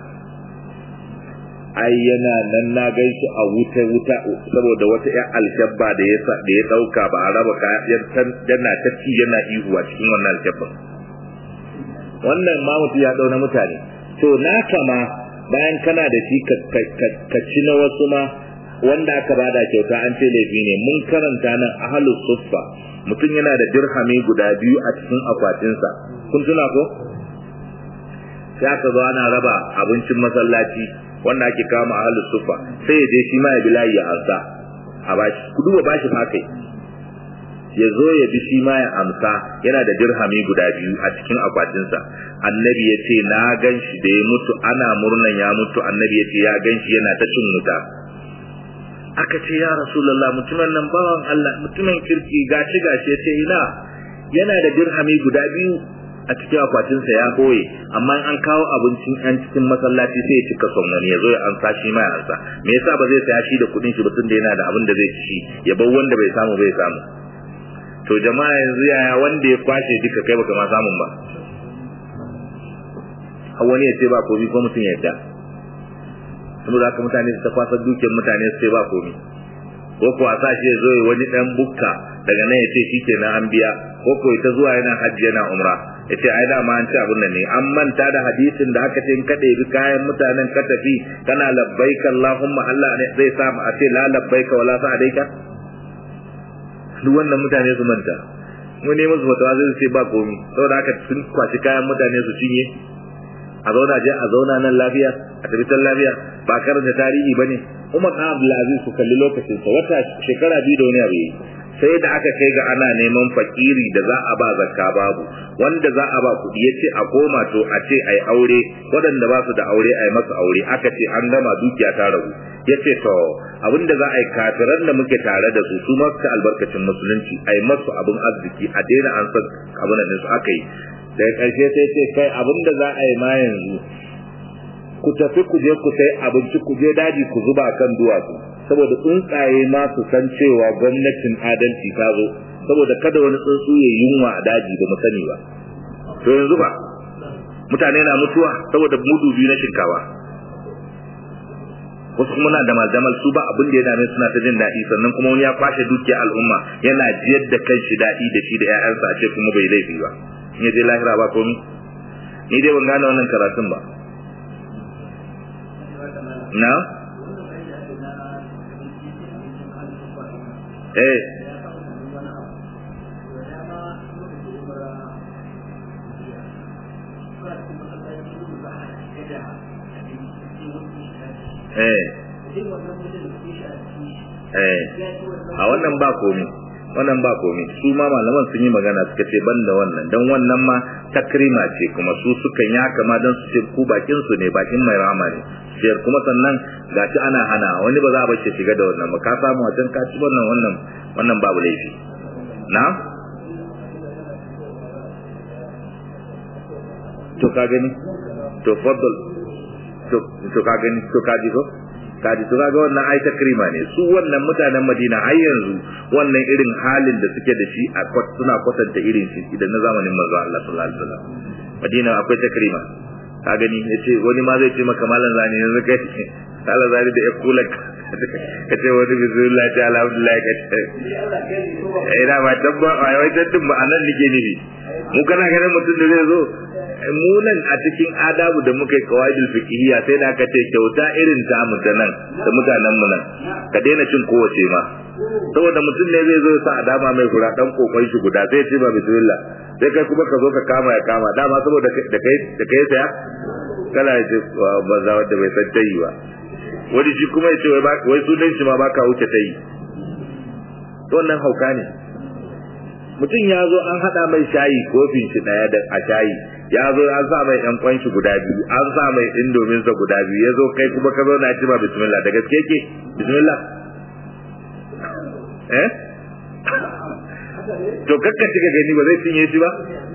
ai yana nan na gan shi a wuta wuta saboda wata ƴan alkyabba da ya da ya dauka ba a raba kayan yana ta ci yana ihu a cikin wannan alkyabban wannan ma mutu ya dauna mutane to na kama bayan kana da shi ka ci na wasu ma wanda aka bada kyauta an ce laifi ne mun karanta nan ahlus suffa mutum yana da dirhami guda biyu a cikin akwatinsa kun tuna ko sai aka zo ana raba abincin masallaci wanda ake kama ahlus suffa sai ya je shi ma ya bi layi ya ansa a bashi ku duba bashi fa kai ya zo ya bi shi ma ya amsa yana da dirhami guda biyu a cikin akwatinsa annabi ya ce na gan shi da ya mutu ana murnan ya mutu annabi ya ce ya gan shi yana ta cin wuta aka ce ya rasulullah mutumin nan bawan Allah mutumin kirki gashi gashi ya ce ina yana da dirhami guda biyu a cikin akwatinsa ya koye amma an kawo abincin yan cikin masallaci sai ya cika son wani ya zo ya ansa shi ma ya ansa me yasa ba zai saya shi da kuɗin shi ba tun da yana da abin da zai ci ya bar wanda bai samu bai samu to jama'a yanzu yaya wanda ya kwashe duka kai baka ma samun ba har wani ya ce ba komi ko mutum ya yadda saboda haka mutane su ta kwasa dukiyar mutane su ce ba komi ko ko a sa shi ya zo ya wani dan bukka daga nan ya ce shi ke na an biya ko ko ita zuwa yana hajji yana umra ya ce ai dama an ci abin nan ne an manta da hadisin da aka ce in ka ɗebi kayan mutanen ka tafi kana labbaika Allahumma Allah ne zai sa a ce la labbaika wala sa'adaika duk wannan mutane su manta mu ne musu fatawa zai ce ba komi saboda haka sun kwaci kayan mutane su cinye a zauna je a zauna nan lafiya a tabbatar lafiya ba karanta tarihi ba ne umar ɗan abdulaziz su kalli lokacin sa wata shekara biyu da wani abu yi sai da aka kai ga ana neman fakiri da za a ba zakka babu wanda za a ba kuɗi ya ce a koma to a ce ai aure waɗanda ba su da aure ai masu aure aka ce an gama dukiya ta ragu ya ce to abinda za a yi kafiran da muke tare da su su masu albarkacin musulunci ai masu abin arziki a daina an san abin da su aka yi daga ƙarshe sai ce kai abinda za a yi ma yanzu ku tafi ku je ku sai abinci ku je daji ku zuba kan duwatsu saboda tsuntsaye ma su san cewa gwamnatin adalci ta zo saboda kada wani tsuntsu ya yunwa a daji ba mu sani ba to yanzu ba mutane na mutuwa saboda mudu biyu na shinkawa wasu kuma na da maldamal su ba abin da ya dame suna ta jin daɗi sannan kuma wani ya kwashe dukiyar al'umma yana jiyar da kan shi daɗi da shi da 'ya'yansa a ce kuma bai laifi ba in ya je lahira ba komi ni dai ban gane wannan karatun ba na eh eh eh a wannan ba komi wannan ba komi su ma malaman sun yi magana suka ce ban da wannan don wannan ma takrima ce kuma su suka yi haka ma don su ce ku bakin su ne bakin mai rama ne siyar kuma sannan gashi ana hana wani ba za a bace shiga da wannan ba ka samu a can ka ci wannan wannan wannan babu laifi na to ka gani to faddal to to ka gani to ka ji ko kaji to kaga wannan ai takrima ne su wannan mutanen Madina har yanzu wannan irin halin da suke da shi a suna kwatanta irin shi idan na zamanin manzo Allah sallallahu alaihi wasallam Madina akwai takrima ka gani yace wani ma zai ce maka malam zani yanzu kai Allah zani da yakula ka ce wani bismillah ta alhamdulillah ka ce eh da ba tabba ai wai tattun ba anan nake nufi mu kana ganin mutum da zai zo mu nan a cikin adabu da muka yi kawaidul fiqhiyya sai da aka ce kyauta irin ta mu ta nan da mutanen mu nan ka daina cin kowace ma saboda mutum ne zai zo ya sa adama mai kura dan kokon shi guda sai ce ba bismillah sai kai kuma ka zo ka kama ya kama dama saboda da kai da kai saya kana ce ba za wanda bai san tayi ba wani shi kuma ya ce wai wai sunan shi ma baka wuce tayi wannan hauka ne mutum ya zo an hada mai shayi kofin shi daya da a shayi ya zo an sa mai ɗan kwanshi guda biyu an sa mai indomin sa guda biyu ya zo kai kuma ka zo na ci ba bismillah da gaske ke bismillah eh to kakka cika gani ba zai cinye shi ba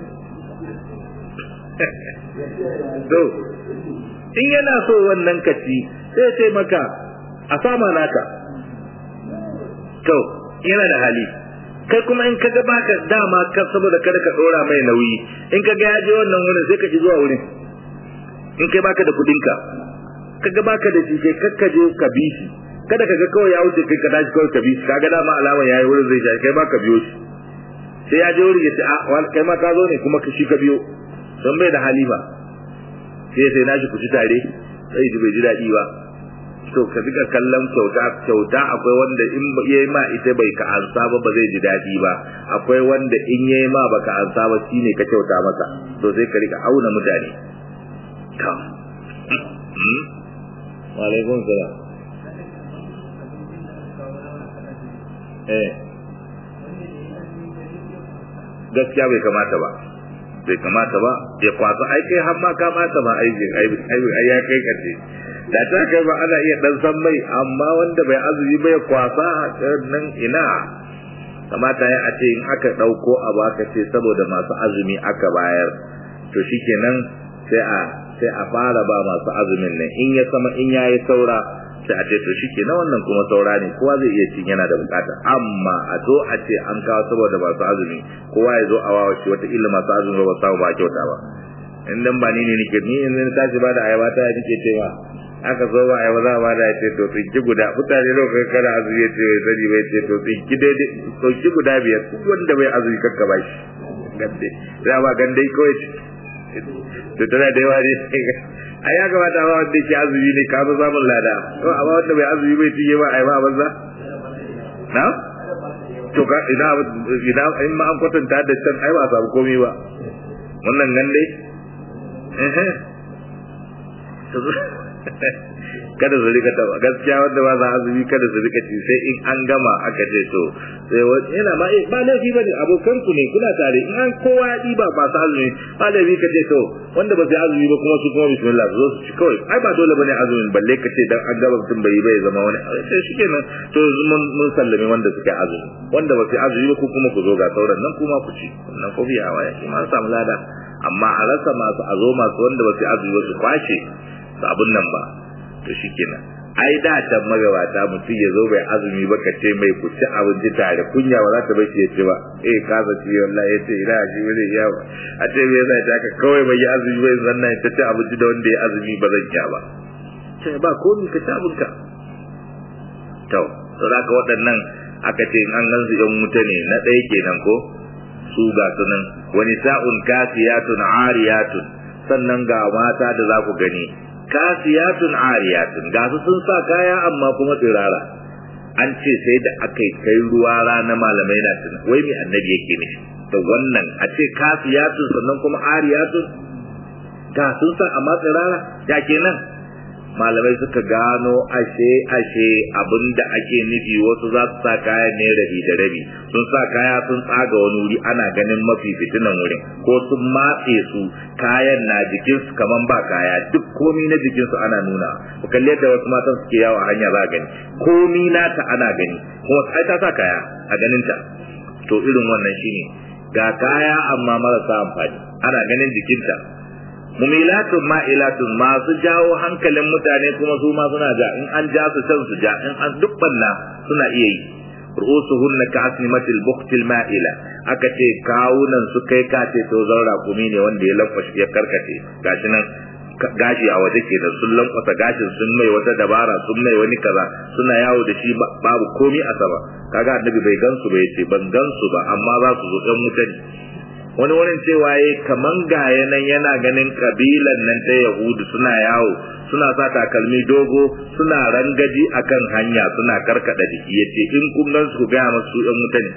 to in yana so wannan kaci sai ce maka a sama naka to yana da hali kai kuma in kaga baka dama ka saboda kada ka dora mai nauyi in kaga ya je wannan wurin sai ka ji zuwa wurin in kai baka da kudin ka kaga baka da shi sai kakka je ka bi shi kada kaga kawai ya wuce kai ka tashi kawai ka bi shi kaga dama alama yayi wurin zai shi kai baka biyo shi sai ya je wurin ya ce a kai ma ka zo ne kuma ka shi ka biyo don bai da hali ba sai sai nashi ku ci tare sai ji bai ji daɗi ba to ka rika kallon kyauta kyauta akwai wanda in yayi ma ita bai ka ansa ba ba zai ji dadi ba akwai wanda in yayi ma baka ansa ba shine ka kyauta masa to sai ka rika auna mutane to wa alaikum salam eh gaskiya bai kamata ba bai kamata ba ya kwasa ai kai har ma kamata ba aikin ai ya kai kace da ta kai ba ana iya dan san mai amma wanda bai azumi bai kwasa nan ina kamata ya a ce in aka dauko a baka ce saboda masu azumi aka bayar to shikenan sai a sai a fara ba masu azumin nan in ya sama in yayi saura sai a ce to shikenan wannan kuma saura ne kowa zai iya cin yana da bukata amma a zo a ce an kawo saboda masu azumi kowa ya zo a wawa shi wata illa masu azumi ba samu ba kyauta ba in dan ba ni ne nake ni in ni tashi ba da ayaba ta nake cewa aka zo ba ayaba za ba da ce to tsinki guda mutane lokacin kana azumi ya ce bai sani bai ce to tsinki daidai tsinki guda biyar duk wanda bai azumi kakka ba shi gande za ba gande kawai to tana da yawa ne a ya kamata ba wanda ke azumi ne ka zo samun lada to amma wanda bai azumi bai cinye ba ai ba banza na to ka ina ina in ma an kwatanta da can ai ba samu komai ba wannan gande eh kada su rika taba gaskiya wanda ba za azumi kada su rika ci sai in an gama aka ce to sai wani yana ma ba laifi ba ne abokan ku ne kuna tare in an kowa ya ɗiba ba su azumi ba laifi ka ce to wanda ba su azumi ba kuma su kuma bismillah su zo su ci kawai ai ba dole bane azumin balle ka ce dan an gaba mutum bai bai zama wani sai shi kenan to mun mun sallame wanda suke azumi wanda ba su azumi ba ku kuma ku zo ga sauran nan kuma ku ci nan ko biya wa ya ma samu lada amma a rasa masu azo masu wanda ba su azumi ba su kwace su abun nan ba to shikenan ai da can magabata mutum ya zo bai azumi ba ka ce mai ku ci abinci tare kunya ba za ta bai ya ci ba eh ka za ci wallahi ya ce ina shi ba zai iya ba a ce me yasa ta ka kawai bai yi azumi bai zanna ta ci abinci da wanda ya azumi ba zan iya ba sai ba komi ka ci abinka to to da ka waɗannan aka ce an gan su yan wuta ne na ɗaya kenan ko su ga sunan wani sa'un kasiyatun ariyatun sannan ga mata da za ku gani kasiyatun ariyatun ga su sun sa kaya amma kuma tsirara an ce sai da aka kai ruwa rana malamai na tuna wai mai annabi yake ne da wannan a ce kasiyatun sannan kuma ariyatun ga sun sa amma tsirara ya kenan malamai suka gano ashe ashe abinda ake nufi wasu za su sa kaya ne rabi da rabi sun sa kaya sun tsaga wani wuri ana ganin mafi fitinan wurin ko sun matse su kayan na jikinsu kaman ba kaya duk komi na jikinsu ana nuna ku kalli yadda wasu matan suke yawo a hanya za gani komi nata ana gani kuma ai ta sa kaya a ganin ta to irin wannan shine ga kaya amma marasa amfani ana ganin jikinta mumilatun ma'ilatun masu jawo hankalin mutane kuma su ma suna ja in an ja su can su ja in an duk banna suna iya yi ru'usuhunna ka asnimatil buqtil ma'ila aka ce kawunan su kai ka ce to zaura kumi ne wanda ya lamfashi ya karkace gashi nan gashi a waje ke da sun lankwasa gashin sun mai wata dabara sun mai wani kaza suna yawo da shi babu komi a sama kaga annabi bai gansu ba yace ban gansu ba amma za su zo ɗan mutane wani wurin cewa ya kaman gaya nan yana ganin kabilan nan ta yahudu suna yawo suna sa takalmi dogo suna rangaji akan hanya suna karkada jiki ya ce in kun gan su gaya masu yan mutane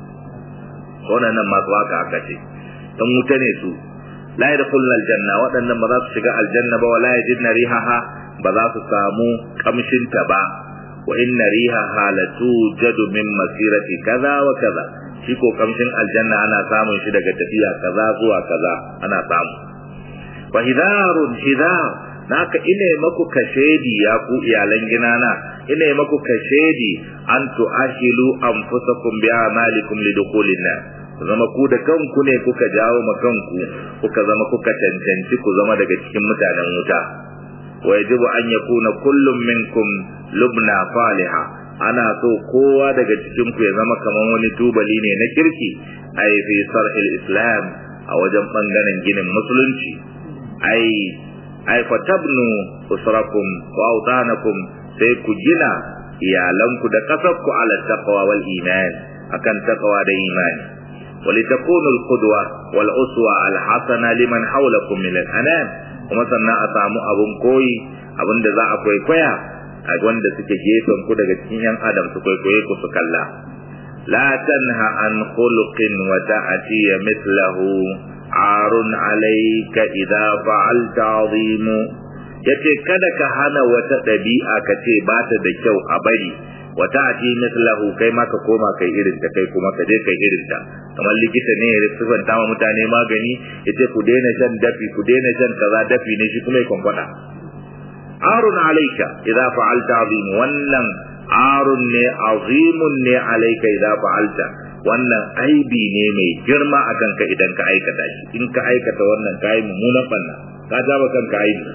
wannan masu haka aka ce dan mutane su la yadkhulul aljanna waɗannan ba za su shiga aljanna ba wala yajidna rihaha ba za su samu kamshin ta ba wa inna rihaha latujadu min masirati kaza wa kaza shi ko kamshin aljanna ana samun shi daga tafiya kaza zuwa kaza ana samu wa hidarun hidar naka ina maku kashedi ya ku iyalan ginana ina maku kashedi an tu'ashilu anfusakum bi amalikum lidukhulin nar zama ku da kanku ne kuka jawo ma kanku kuka zama kuka cancanci ku zama daga cikin mutanen wuta wa yajibu an yakuna kullum minkum lubna faliha ana so kowa daga cikin ku ya zama kaman wani tubali ne na kirki ai fi sarhil islam a wajen bangaren ginin musulunci ai ai fatabnu usrakum wa awtanakum sai ku gina iyalanku da kasarku ala taqwa wal iman akan taqwa da imani ولتكون القدوة والأسوة الحسنة لمن حولكم من الأنام kuma sannan a samu abun koyi abin da za a kwaikwaya a wanda suke gefen ku daga cikin yan adam su kwaikwaye ku su kalla la tanha an khuluqin wa ta'ti mithlahu arun alayka idza fa'alta azimu yace kada ka hana wata dabi'a ka ce ba ta da kyau a bari wa ta'ti mithlahu kai ma ka koma kai irin ta kai kuma ka je kai irin ta kamar likita ne ya sifanta ma mutane magani yace ku daina shan dafi ku daina shan kaza dafi ne shi kuma ya kwankwada arun alaika idza fa'alta azim wannan arun ne azimun ne alaika idza fa'alta wannan aibi ne mai girma a kanka idan ka aikata shi in ka aikata wannan kai mummunan banna ka jaba kanka aibi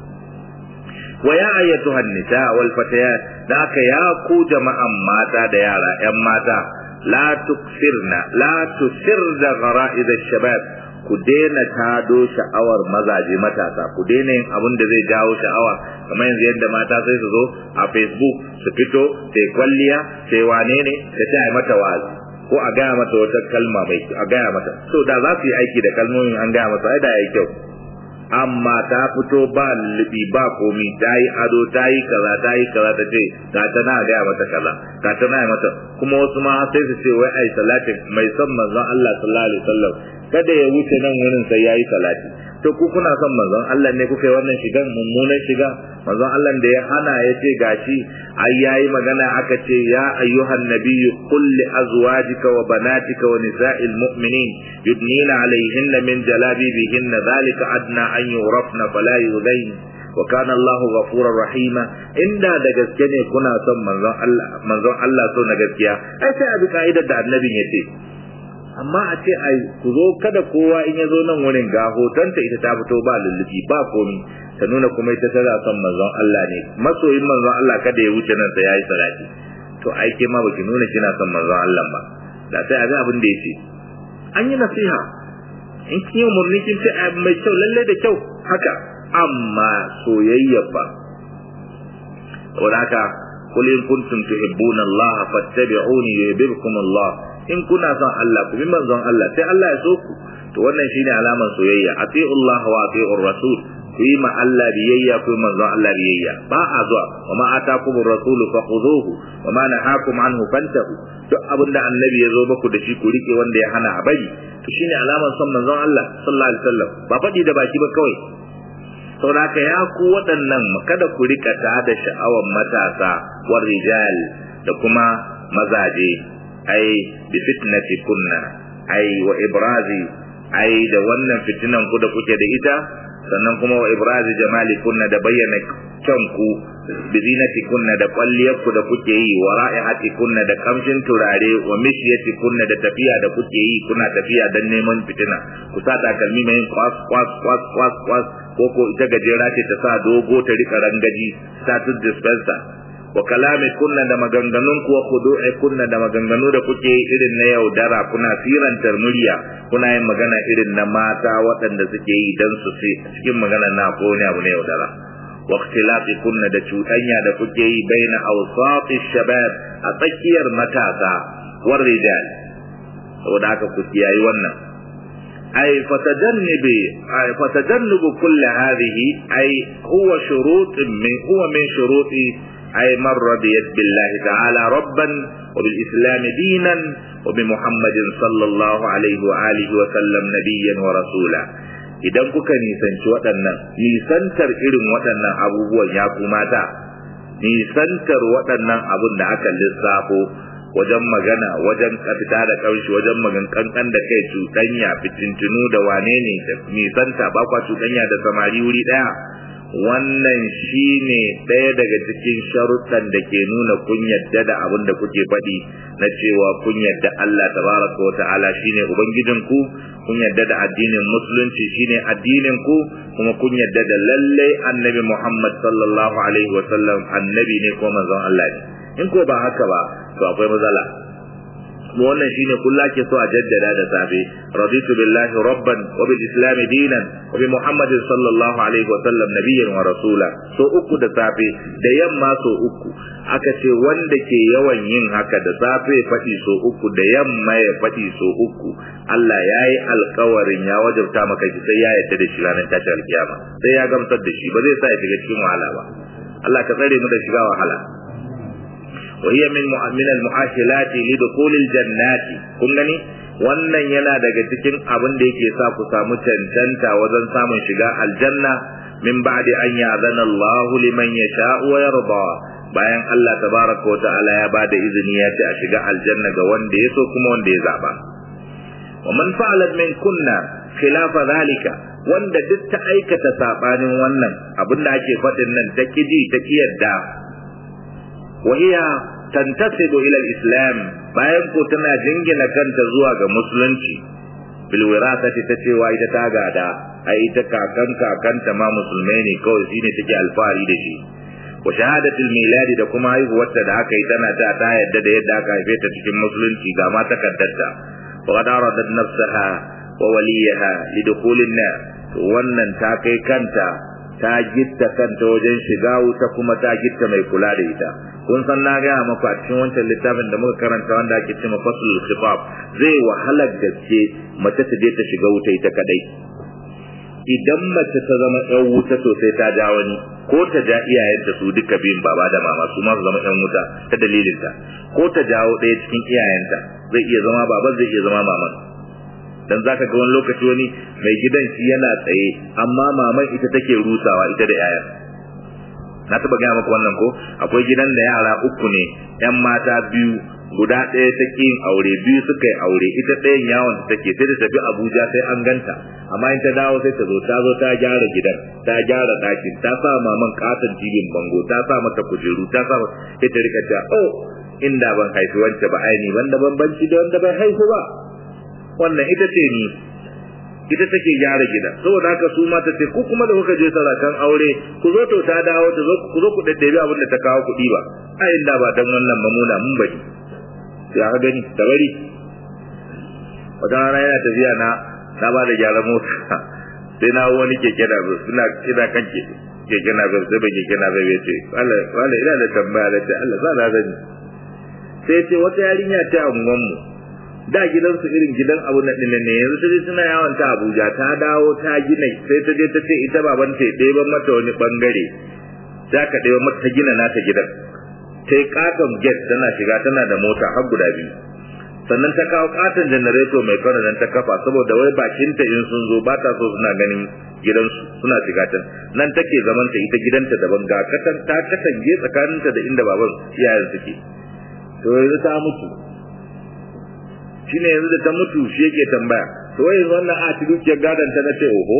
wa ya ayyatuha nisa wal fatayat da ka ya ku jama'an mata da yara yan mata la tuksirna la tusirda ghara'iz ash-shabab ku daina tado sha'awar mazaje matasa ku daina yin abin da zai jawo sha'awa kamar yanzu yadda mata sai su zo a facebook su fito sai kwalliya sai wane ne ta ce a mata wazi ko a gaya mata wata kalma mai a gaya mata so da za su yi aiki da kalmomin an gaya mata ai da yayi kyau amma ta fito ba libi ba komi ta yi ado ta yi kaza ta yi kaza ta ce ga ta na gaya mata kaza ga ta na mata kuma wasu ma sai su ce wai ai salati mai son manzon Allah sallallahu alaihi wasallam kada ya wuce nan wurin sai yayi salati to ku kuna son manzon Allah ne kuka yi wannan shigan mummunan shiga manzon Allah da ya hana ya ce gashi ai yayi magana aka ce ya ayyuhan nabiyyu qul li azwajika wa banatika wa nisa'il mu'minin yudnina alayhinna min jalabibihinna dhalika adna an yurafna fala yudayn wa kana Allah ghafurur rahima inda da gaske ne kuna son manzon Allah manzon Allah so na gaskiya ai sai a bi ka'idar da annabin ya ce amma a ce ai ku zo kada kowa in ya zo nan wurin ga hotonta ita ta fito ba lullubi ba komi ta nuna kuma ita tana son manzon Allah ne masoyin manzon Allah kada ya wuce nan sai yayi salati to ai ke ma baki nuna kina son manzon Allah ba da sai a ga abin da yace an yi nasiha in kin yi murni kin ce mai kyau lalle da kyau haka amma soyayya ba saboda haka qul in kuntum tuhibbuna Allah fattabi'uni yuhibbukum Allah in kuna son Allah ku bi manzon Allah sai Allah ya so ku to wannan shine alaman soyayya ati'u Allah wa ati'ur rasul ku yi ma Allah biyayya ku yi manzon Allah biyayya ba a zuwa wa ma atakum ar-rasul fakhuduhu wa ma nahakum anhu fantahu duk abinda annabi ya zo muku da shi ku rike wanda ya hana a bari to shine alaman son manzon Allah sallallahu alaihi wasallam ba faɗi da baki ba kawai saboda ya ku waɗannan kada ku rika ta da sha'awan matasa war rijal da kuma mazaje ai bi fitnati kunna ai wa ibrazi ai da wannan fitinan ku da kuke da ita sannan kuma wa ibrazi jamali kunna da bayyana kanku bi zinati kunna da kwalliyar ku da kuke yi wa ra'ihati kunna da kamshin turare wa mishyati kunna da tafiya da kuke yi kuna tafiya dan neman fitina ku sa takalmi mai kwas kwas kwas kwas kwas ko ko ita gajera ce ta sa dogo ta rika rangaji status dispenser wa kalami kunna da maganganun kuwa khudu'i kunna da maganganu da kuke irin na yaudara kuna firantar murya kuna yin magana irin na mata waɗanda suke yi dan su cikin magana na ko ne abu na yaudara wa ikhtilafi kunna da cuɗanya da kuke yi baina awsati shabab a tsakiyar matasa war rijal saboda haka ku kiyayi wannan ay fatajannibi ay fatajannubu kull hadhihi ay huwa shurut min huwa min shuruti أي من رضيت بالله تعالى ربا وبالإسلام دينا وبمحمد صلى الله عليه وآله وسلم نبيا ورسولا idan kuka nisanci waɗannan nisantar irin waɗannan abubuwan ya mata nisantar waɗannan abun da aka lissafo wajen magana wajen fita da ƙarshe wajen magan kankan da kai cuɗanya fitintunu da wane ne da nisanta ba kwa cuɗanya da samari wuri ɗaya wannan shine ɗaya daga cikin sharuɗan da ke nuna kun yadda da abin da kuke faɗi na cewa kun yadda Allah tabaraka wa ta'ala shine ubangijin ku kun yadda da addinin musulunci shine addinin ku kuma kun yadda da lallai annabi Muhammad sallallahu alaihi wa sallam annabi ne ko manzon Allah ne in ko ba haka ba to akwai matsala kuma wannan shine kullu ke so a jaddada da safe raditu billahi rabban wa bil islam dinan wa bi muhammadin sallallahu alaihi wa sallam nabiyyan wa rasula so uku da safe da yamma so uku aka ce wanda ke yawan yin haka da safe faɗi so uku da yamma ya faɗi so uku Allah ya yi alkawarin ya wajabta maka shi sai ya yarda da shi ranar tashi alkiyama sai ya gamsar da shi ba zai sa ya shiga cikin wahala ba Allah ka tsare mu da shiga wahala وهي من من المؤهلات لدخول الجنات kun gani wannan yana daga cikin abin da yake sa ku samu cancanta wajen samun shiga aljanna min ba'di an ya'zana Allah liman yasha'u wa yarda bayan Allah tabaraka wa ta'ala ya bada izini ya ce a shiga aljanna ga wanda ya so kuma wanda ya zaba wa man fa'alat min kunna khilafa zalika wanda duk ta aikata sabanin wannan abin da ake faɗin nan ta kiji ta kiyarda وهي تنتسب إلى الإسلام bayan ko tana jingina kanta zuwa ga musulunci bil wirasati ta cewa ita ta gada ai ita kakan kakanta ma musulmai ne kawai shine take alfahari da shi wa shahadatul miladi da kuma haihuwarta da aka yi tana ta ta yadda da yadda aka haife ta cikin musulunci ga ma takaddarta wa qad aradat nafsaha wa waliyaha lidukhulin nar wannan ta kai kanta ta gitta kanta wajen shiga wuta kuma ta gitta mai kula da ita kun san na gaya maku a cikin wancan littafin da muka karanta wanda ake cewa faslul khifaf zai wahalar gaske mace ta je ta shiga wuta ita kadai idan mace ta zama yan wuta sosai ta ja wani ko ta ja iyayenta su duka biyun baba da mama su ma su zama yan wuta ta dalilinta ko ta jawo ɗaya cikin iyayenta zai iya zama baban zai iya zama maman dan zaka ga wani lokaci wani mai gidan shi yana tsaye amma maman ita take rusawa ita da yayan na taba gaya maka wannan ko akwai gidan da yara uku ne yan mata biyu guda ɗaya ta yin aure biyu suka yi aure ita ɗayan yawon ta take sai da tafi abuja sai an ganta amma in ta dawo sai ta zo ta zo ta gyara gidan ta gyara ɗakin ta sa maman katon jibin bango ta sa mata kujeru ta sa sai ta rika ta oh inda ban haifi wance ba aini wanda bambanci da wanda bai haihu ba wannan ita ce ni ita take gyara gida saboda haka su mata ce ku kuma da kuka je sarakan aure ku zo to ta dawo ta zo ku zo ku daddabi abin da ta kawo kuɗi ba a inda ba dan wannan mamuna mun bari ya ga gani da bari wata rana yana tafiya na na ba da gyaran mota sai na wani keke na bai suna ina kan keke na bai sai bai keke na bai ce Allah Allah ina da tambaya da ce Allah za na zani sai ce wata yarinya ta unguwan mu da gidansu irin gidan abu na dinnan ne yanzu sai suna yawon ta Abuja ta dawo ta gina sai ta je ta ce ita baban ta ɗeba mata wani bangare za ka ɗeba mata gina nata gidan ta yi katon get tana shiga tana da mota har guda biyu sannan ta kawo katon janareto mai kwana nan ta kafa saboda wai bakinta in sun zo ba ta so suna ganin gidansu suna shiga can nan take zaman ta ita gidanta daban ga katan ta katange tsakaninta da inda baban iyayen suke to yanzu ta mutu shine yanzu da ta mutu shi yake tambaya to wai yanzu wannan a ci dukiyar gadon ta na ce oho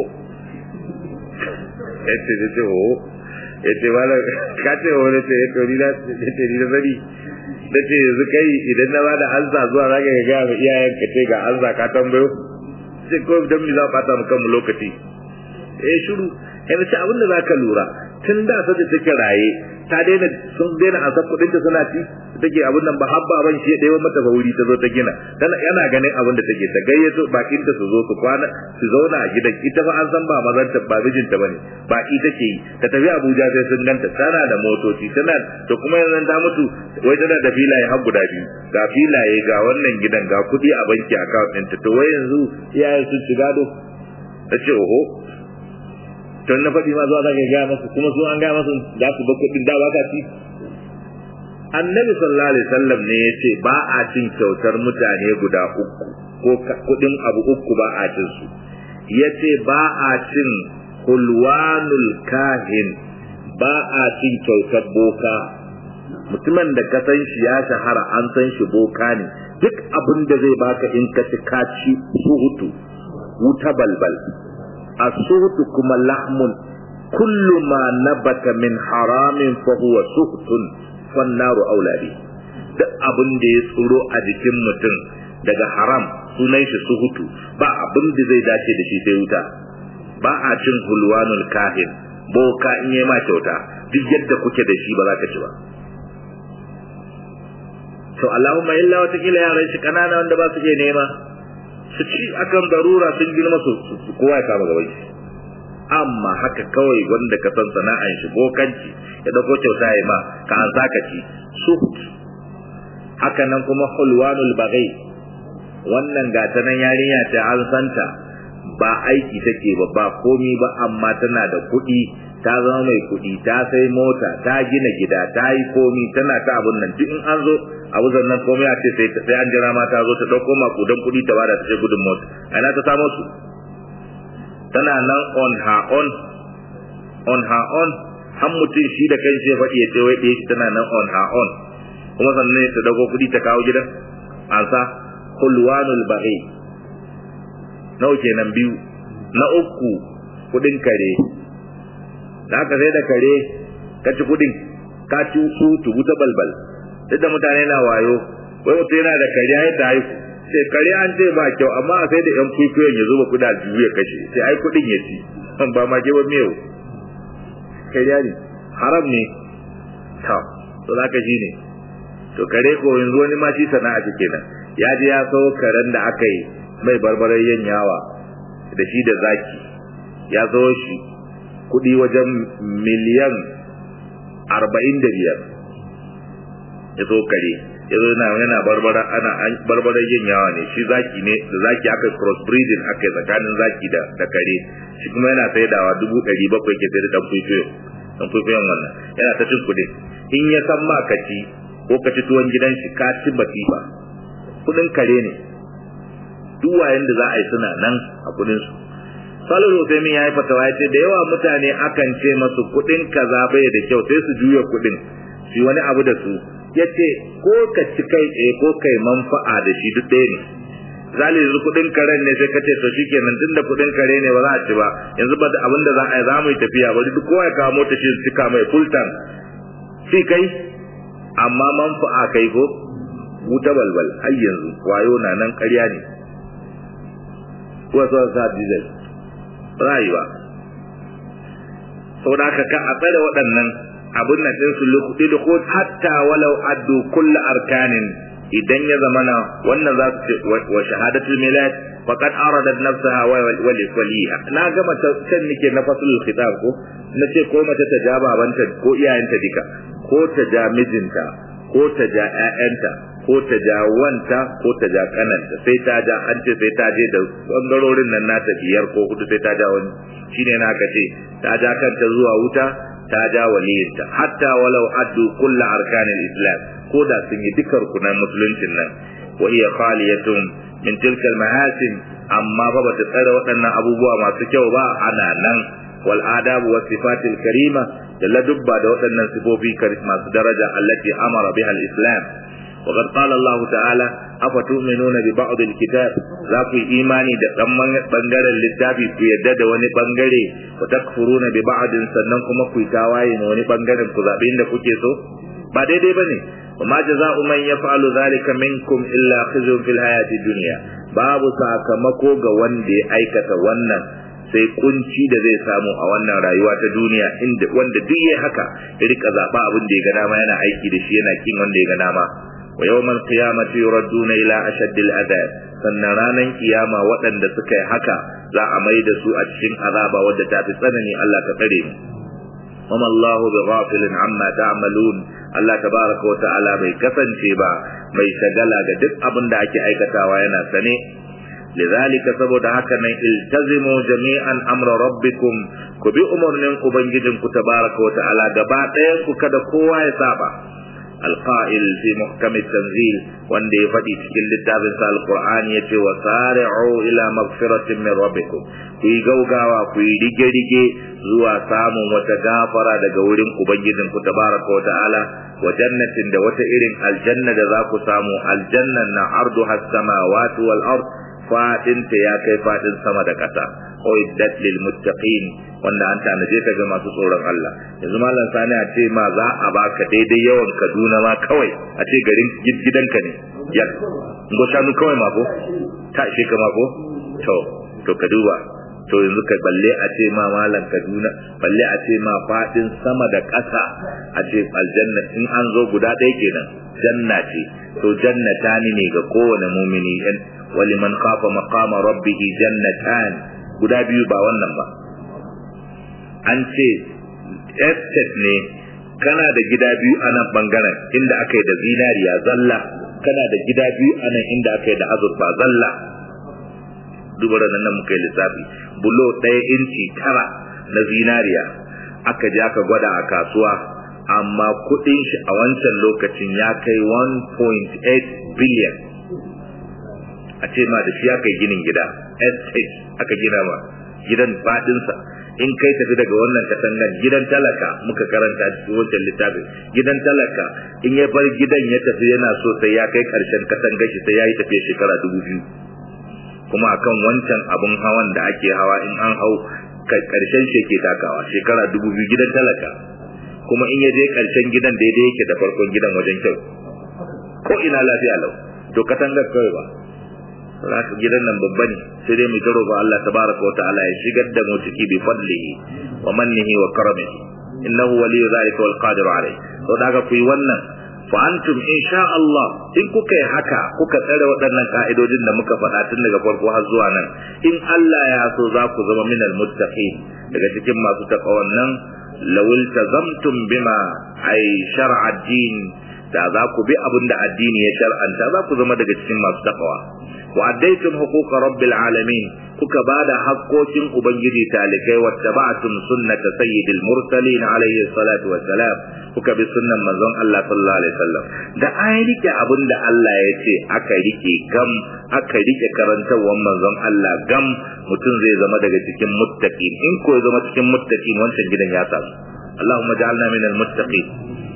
yace da ce oho yace wala ka ce wani ce ya tori na ce ni da bari da ce yanzu kai idan na bada ansa zuwa zaka ga ga mu iyayen ka ce ga ansa ka tambayo sai ko dan mi za ka bata mu kanmu lokaci eh shiru yanzu ce abin da zaka lura tun da sa da take raye ta daina sun daina ansa kudin ta suna ci take abin nan ba habba ban shi ɗaya mata ba wuri ta zo ta gina tana yana ganin abin da take ta gayyato bakin ta su zo su kwana su zauna a gidan ita ba an san ba mazan ta ba mijinta bane baki take yi ta tafi Abuja sai sun ganta tana da motoci tana to kuma yanzu ta mutu wai tana da filaye har guda biyu ga filaye ga wannan gidan ga kuɗi a banki account ɗinta to wai yanzu iyayen sun ci gado ta ce oho tun na faɗi ma zuwa za ka gaya masu kuma su an gaya masu za su ba kuɗin da ba ka ci annabi sallallahu alaihi wasallam ne ya ce ba a cin kyautar mutane guda uku ko kuɗin abu uku ba a cin su ya ce ba a cin hulwanul kahin ba a cin kyautar boka mutumin da ka san shi ya shahara an san shi boka ne duk abin da zai baka in ka ci ka ci suhutu wuta balbal السهت كما لحم كل ما نبت من حرام فهو سهت فالنار أولى به duk abin da ya tsoro a jikin mutum daga haram sunan shi suhutu ba abin da zai dace da shi sai wuta ba a cin hulwanul kahin boka in yi ma kyauta duk yadda kuke da shi ba za ka ci ba to Allahumma illa wata kila yaran shi kanana wanda ba su iya nema su ci akan darura sun girma su kowa ya kama gaban shi amma haka kawai wanda ka san sana'an shi bokanci ya dauko kyauta ya ma ka an saka ci suhut haka nan kuma hulwanul bagai wannan gata nan yarinya ta an santa ba aiki take ba ba komi ba amma tana da kuɗi ta zama mai kuɗi ta sai mota ta gina gida ta yi komi tana ta abun nan duk in an zo abu zannan komai a ce sai sai an jira ma ta zo ta dauko makudan kuɗi ta bada ta ce gudun mota ana ta samo su tana nan on her own on her own har mutum shi da kanshi ya faɗi ya ce wai ɗaya shi tana nan on her own kuma sannan ta dauko kuɗi ta kawo gidan an sa hulwanul bahi nawa kenan biyu na uku kuɗin kare da aka sai da kare ka ci kuɗin ka ci su tubu ta balbal duk da mutane na wayo wai mutum yana da kariya yadda haiku sai kariya an ce ba kyau amma a sai da yan kwaikwayon ya zuba kuda biyu ya kashe sai ai kudin ya ci ba ma ke ba miyau kariya ne haram ne ta to za ka shi ne to kare ko yanzu wani ma shi sana'a ce kenan ya je ya sau karen da aka yi mai barbarar yin yawa da shi da zaki ya zo shi kudi wajen miliyan arba'in da biyar ya zo kare ya zo yana yana barbara ana barbara yin yawa ne shi zaki ne da zaki aka cross breeding aka tsakanin zaki da da kare shi kuma yana saidawa dubu ɗari bakwai ke sai da dan kwaikwayo dan kwaikwayon wannan yana ta cin kuɗi in ya san ma ka ci ko ka ci tuwon gidan shi ka ci batifa kuɗin kare ne duk wayan da za a yi suna nan a kuɗin su Salihu Usaimin ya yi fatawa ya ce da yawa mutane akan ce masu kuɗin kaza bai da kyau sai su juya kuɗin su wani abu da su ya ce ko ka ci kai tsaye ko kai manfa'a da shi duk ɗaya ne zali yanzu kuɗin karen ne sai ka ce to shikenan tunda kuɗin kare ne ba za a ci ba yanzu ba da abin da za a yi za mu yi tafiya bari duk kowa ya kawo mota shi cika mai full tank shi kai amma manfa'a kai ko wuta balbal har yanzu wayo na nan ƙarya ne wasu sa diesel rayuwa saboda haka ka a tsare waɗannan abin nan ɗin su lokuti da ko hatta walau addu kulla arkanin idan ya zamana wannan za su ce wa shahadatul milad faqad aradat nafsaha wa waliha na gama can nike na faslul khitab ko na ce ko mace ta ja babanta ko iyayenta duka ko ta ja mijinta ko ta ja ƴaƴanta ko ta ja wanta ko ta ja kananta sai ta ja an ce sai ta je da bangarorin nan nata biyar ko hudu sai ta ja wani shine na ka ce ta ja kanta zuwa wuta ta ja waliyinta hatta walau addu kullu arkanil islam ko da sun yi dukkan rukunan musuluncin nan wa hiya khaliyatun min tilka mahasin amma fa bata tsare waɗannan abubuwa masu kyau ba ana nan wal adabu was sifatil karima da ladubba da waɗannan sifofi masu daraja allati amara biha al islam وقد قال الله تعالى أفتؤمنون ببعض الكتاب ذاكو إيماني دا كمان بنجر للتابي في يدد وني بنجري وتكفرون ببعض سننكم كوي تاواين وني بنجر كذابين دا كوكيسو ba daidai ba ne wa ma jaza'u man yaf'alu dhalika minkum illa khizyun fil hayati dunya babu sakamako ga wanda ya aikata wannan sai kunci da zai samu a wannan rayuwa ta duniya inda wanda duk yayi haka ya rika zaba abin da ya ga dama yana aiki da shi yana kin wanda ya ga dama wa yawmal qiyamati yuradduna ila ashaddil adab sannan ranan kiyama waɗanda suka yi haka za a mai da su a cikin azaba wadda ta fi tsanani Allah ka tsare mu wama Allah bi ghafilin amma ta'malun Allah tabaraka wa ta'ala bai kasance ba mai shagala ga duk abin da ake aikatawa yana sane لذلك saboda haka nan iltazimu jami'an amra rabbikum ku bi umarnin ubangijinku tabaraka wa ta'ala gaba ɗayan ku kada kowa ya saba القائل في محكم التنزيل وان دي فدي cikin littafin sa alqur'ani yace wa sari'u ila maghfiratin min rabbikum ku yi gaugawa ku yi rige rige zuwa samun wata gafara daga wurin ubangijin ku tabaraka wa ta'ala wa jannatin da wata irin aljanna da za ku samu aljannan na arduha as-samawati wal ard fadin ta ya kai fadin sama da ƙasa uiddat lil muttaqin wanda an tanaje ta ga masu tsoron Allah yanzu mallan sani a ce ma za a baka daidai yawan Kaduna ma kawai a ce garin gidanka ne ya go shanu kawai ma ko ta ishe ka ma ko to to ka duba to yanzu ka balle a ce ma malam Kaduna balle a ce ma fadin sama da ƙasa a ce aljanna in an zo guda ɗaya kenan janna ce to jannatani ne ga kowane mumini waliman khafa maqama rabbih jannatan guda biyu ba wannan ba an ce estate ne kana da gida biyu a nan bangaren inda aka yi da zinariya zalla kana da gida biyu a nan inda aka yi da azurfa zalla duba da nan muka yi lissafi bulo ɗaya inci tara na zinariya aka je aka gwada a kasuwa amma kuɗin shi a wancan lokacin ya kai 1.8 billion a ce ma da shi aka yi ginin gida estate aka gina ma gidan fadinsa in kai tafi daga wannan katangan gidan talaka muka karanta cikin wancan littafin gidan talaka in ya bar gidan ya tafi yana so sai ya kai karshen katangar shi sai ya yi tafiya shekara dubu biyu kuma akan wancan abun hawan da ake hawa in an hau karshen shi ke takawa shekara dubu biyu gidan talaka kuma in ya je karshen gidan daidai yake da farkon gidan wajen kyau ko ina lafiya lau to katangar kawai ba zaka gidan nan babba ne sai dai mu taro ba Allah tabaraka wa ta'ala ya shigar da mu ciki bi fadlihi wa mannihi wa karamihi innahu waliyyu zalika wal qadiru alayh to daga ku yi wannan fa antum insha Allah in kuka yi haka kuka tsare waɗannan ka'idojin da muka faɗa tun daga farko har zuwa nan in Allah ya so za ku zama minal muttaqin daga cikin masu taqwan nan lawil tazamtum bima ay shar'a din da za ku bi abin da addini ya shar'anta za ku zama daga cikin masu taqwa وأديتم حقوق رب العالمين kuka bada haƙƙoƙin ubangiji talikai wattaba'tum sunnata sayyidil mursalin alayhi salatu wassalam kuka bi sunnan manzon Allah sallallahu alaihi wasallam da an rike abin da Allah ya ce aka rike gam aka rike karantawar manzon Allah gam mutum zai zama daga cikin muttaqin in ko ya zama cikin muttaqin wancan gidan ya samu Allahumma ja'alna minal muttaqin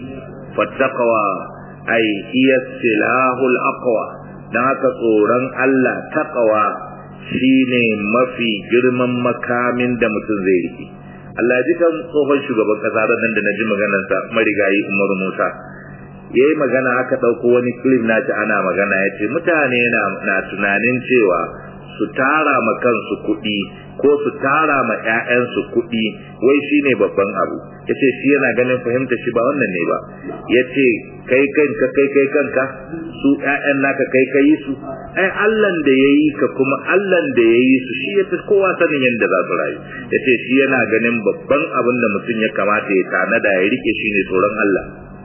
fattaqwa ay hiya silahul aqwa dan haka tsoron Allah taqwa shine mafi girman makamin da mutum zai rike Allah ji kan tsohon shugaban kasa nan da naji maganar sa marigayi Umaru Musa yayi magana aka dauko wani clip na ta ana magana yace mutane na na tunanin cewa su tara ma kansu kuɗi ko su tara ma ƴaƴansu kuɗi wai shine babban abu yace shi yana ganin fahimta shi ba wannan ne ba yace kai kanka kai kai kanka su ƴaƴan naka kai kai su ai Allah da yayi ka kuma Allah da yayi su shi yafi kowa sanin yadda za su rayu yace shi yana ganin babban abin da mutum ya kamata ya tanada ya rike shine tsoron Allah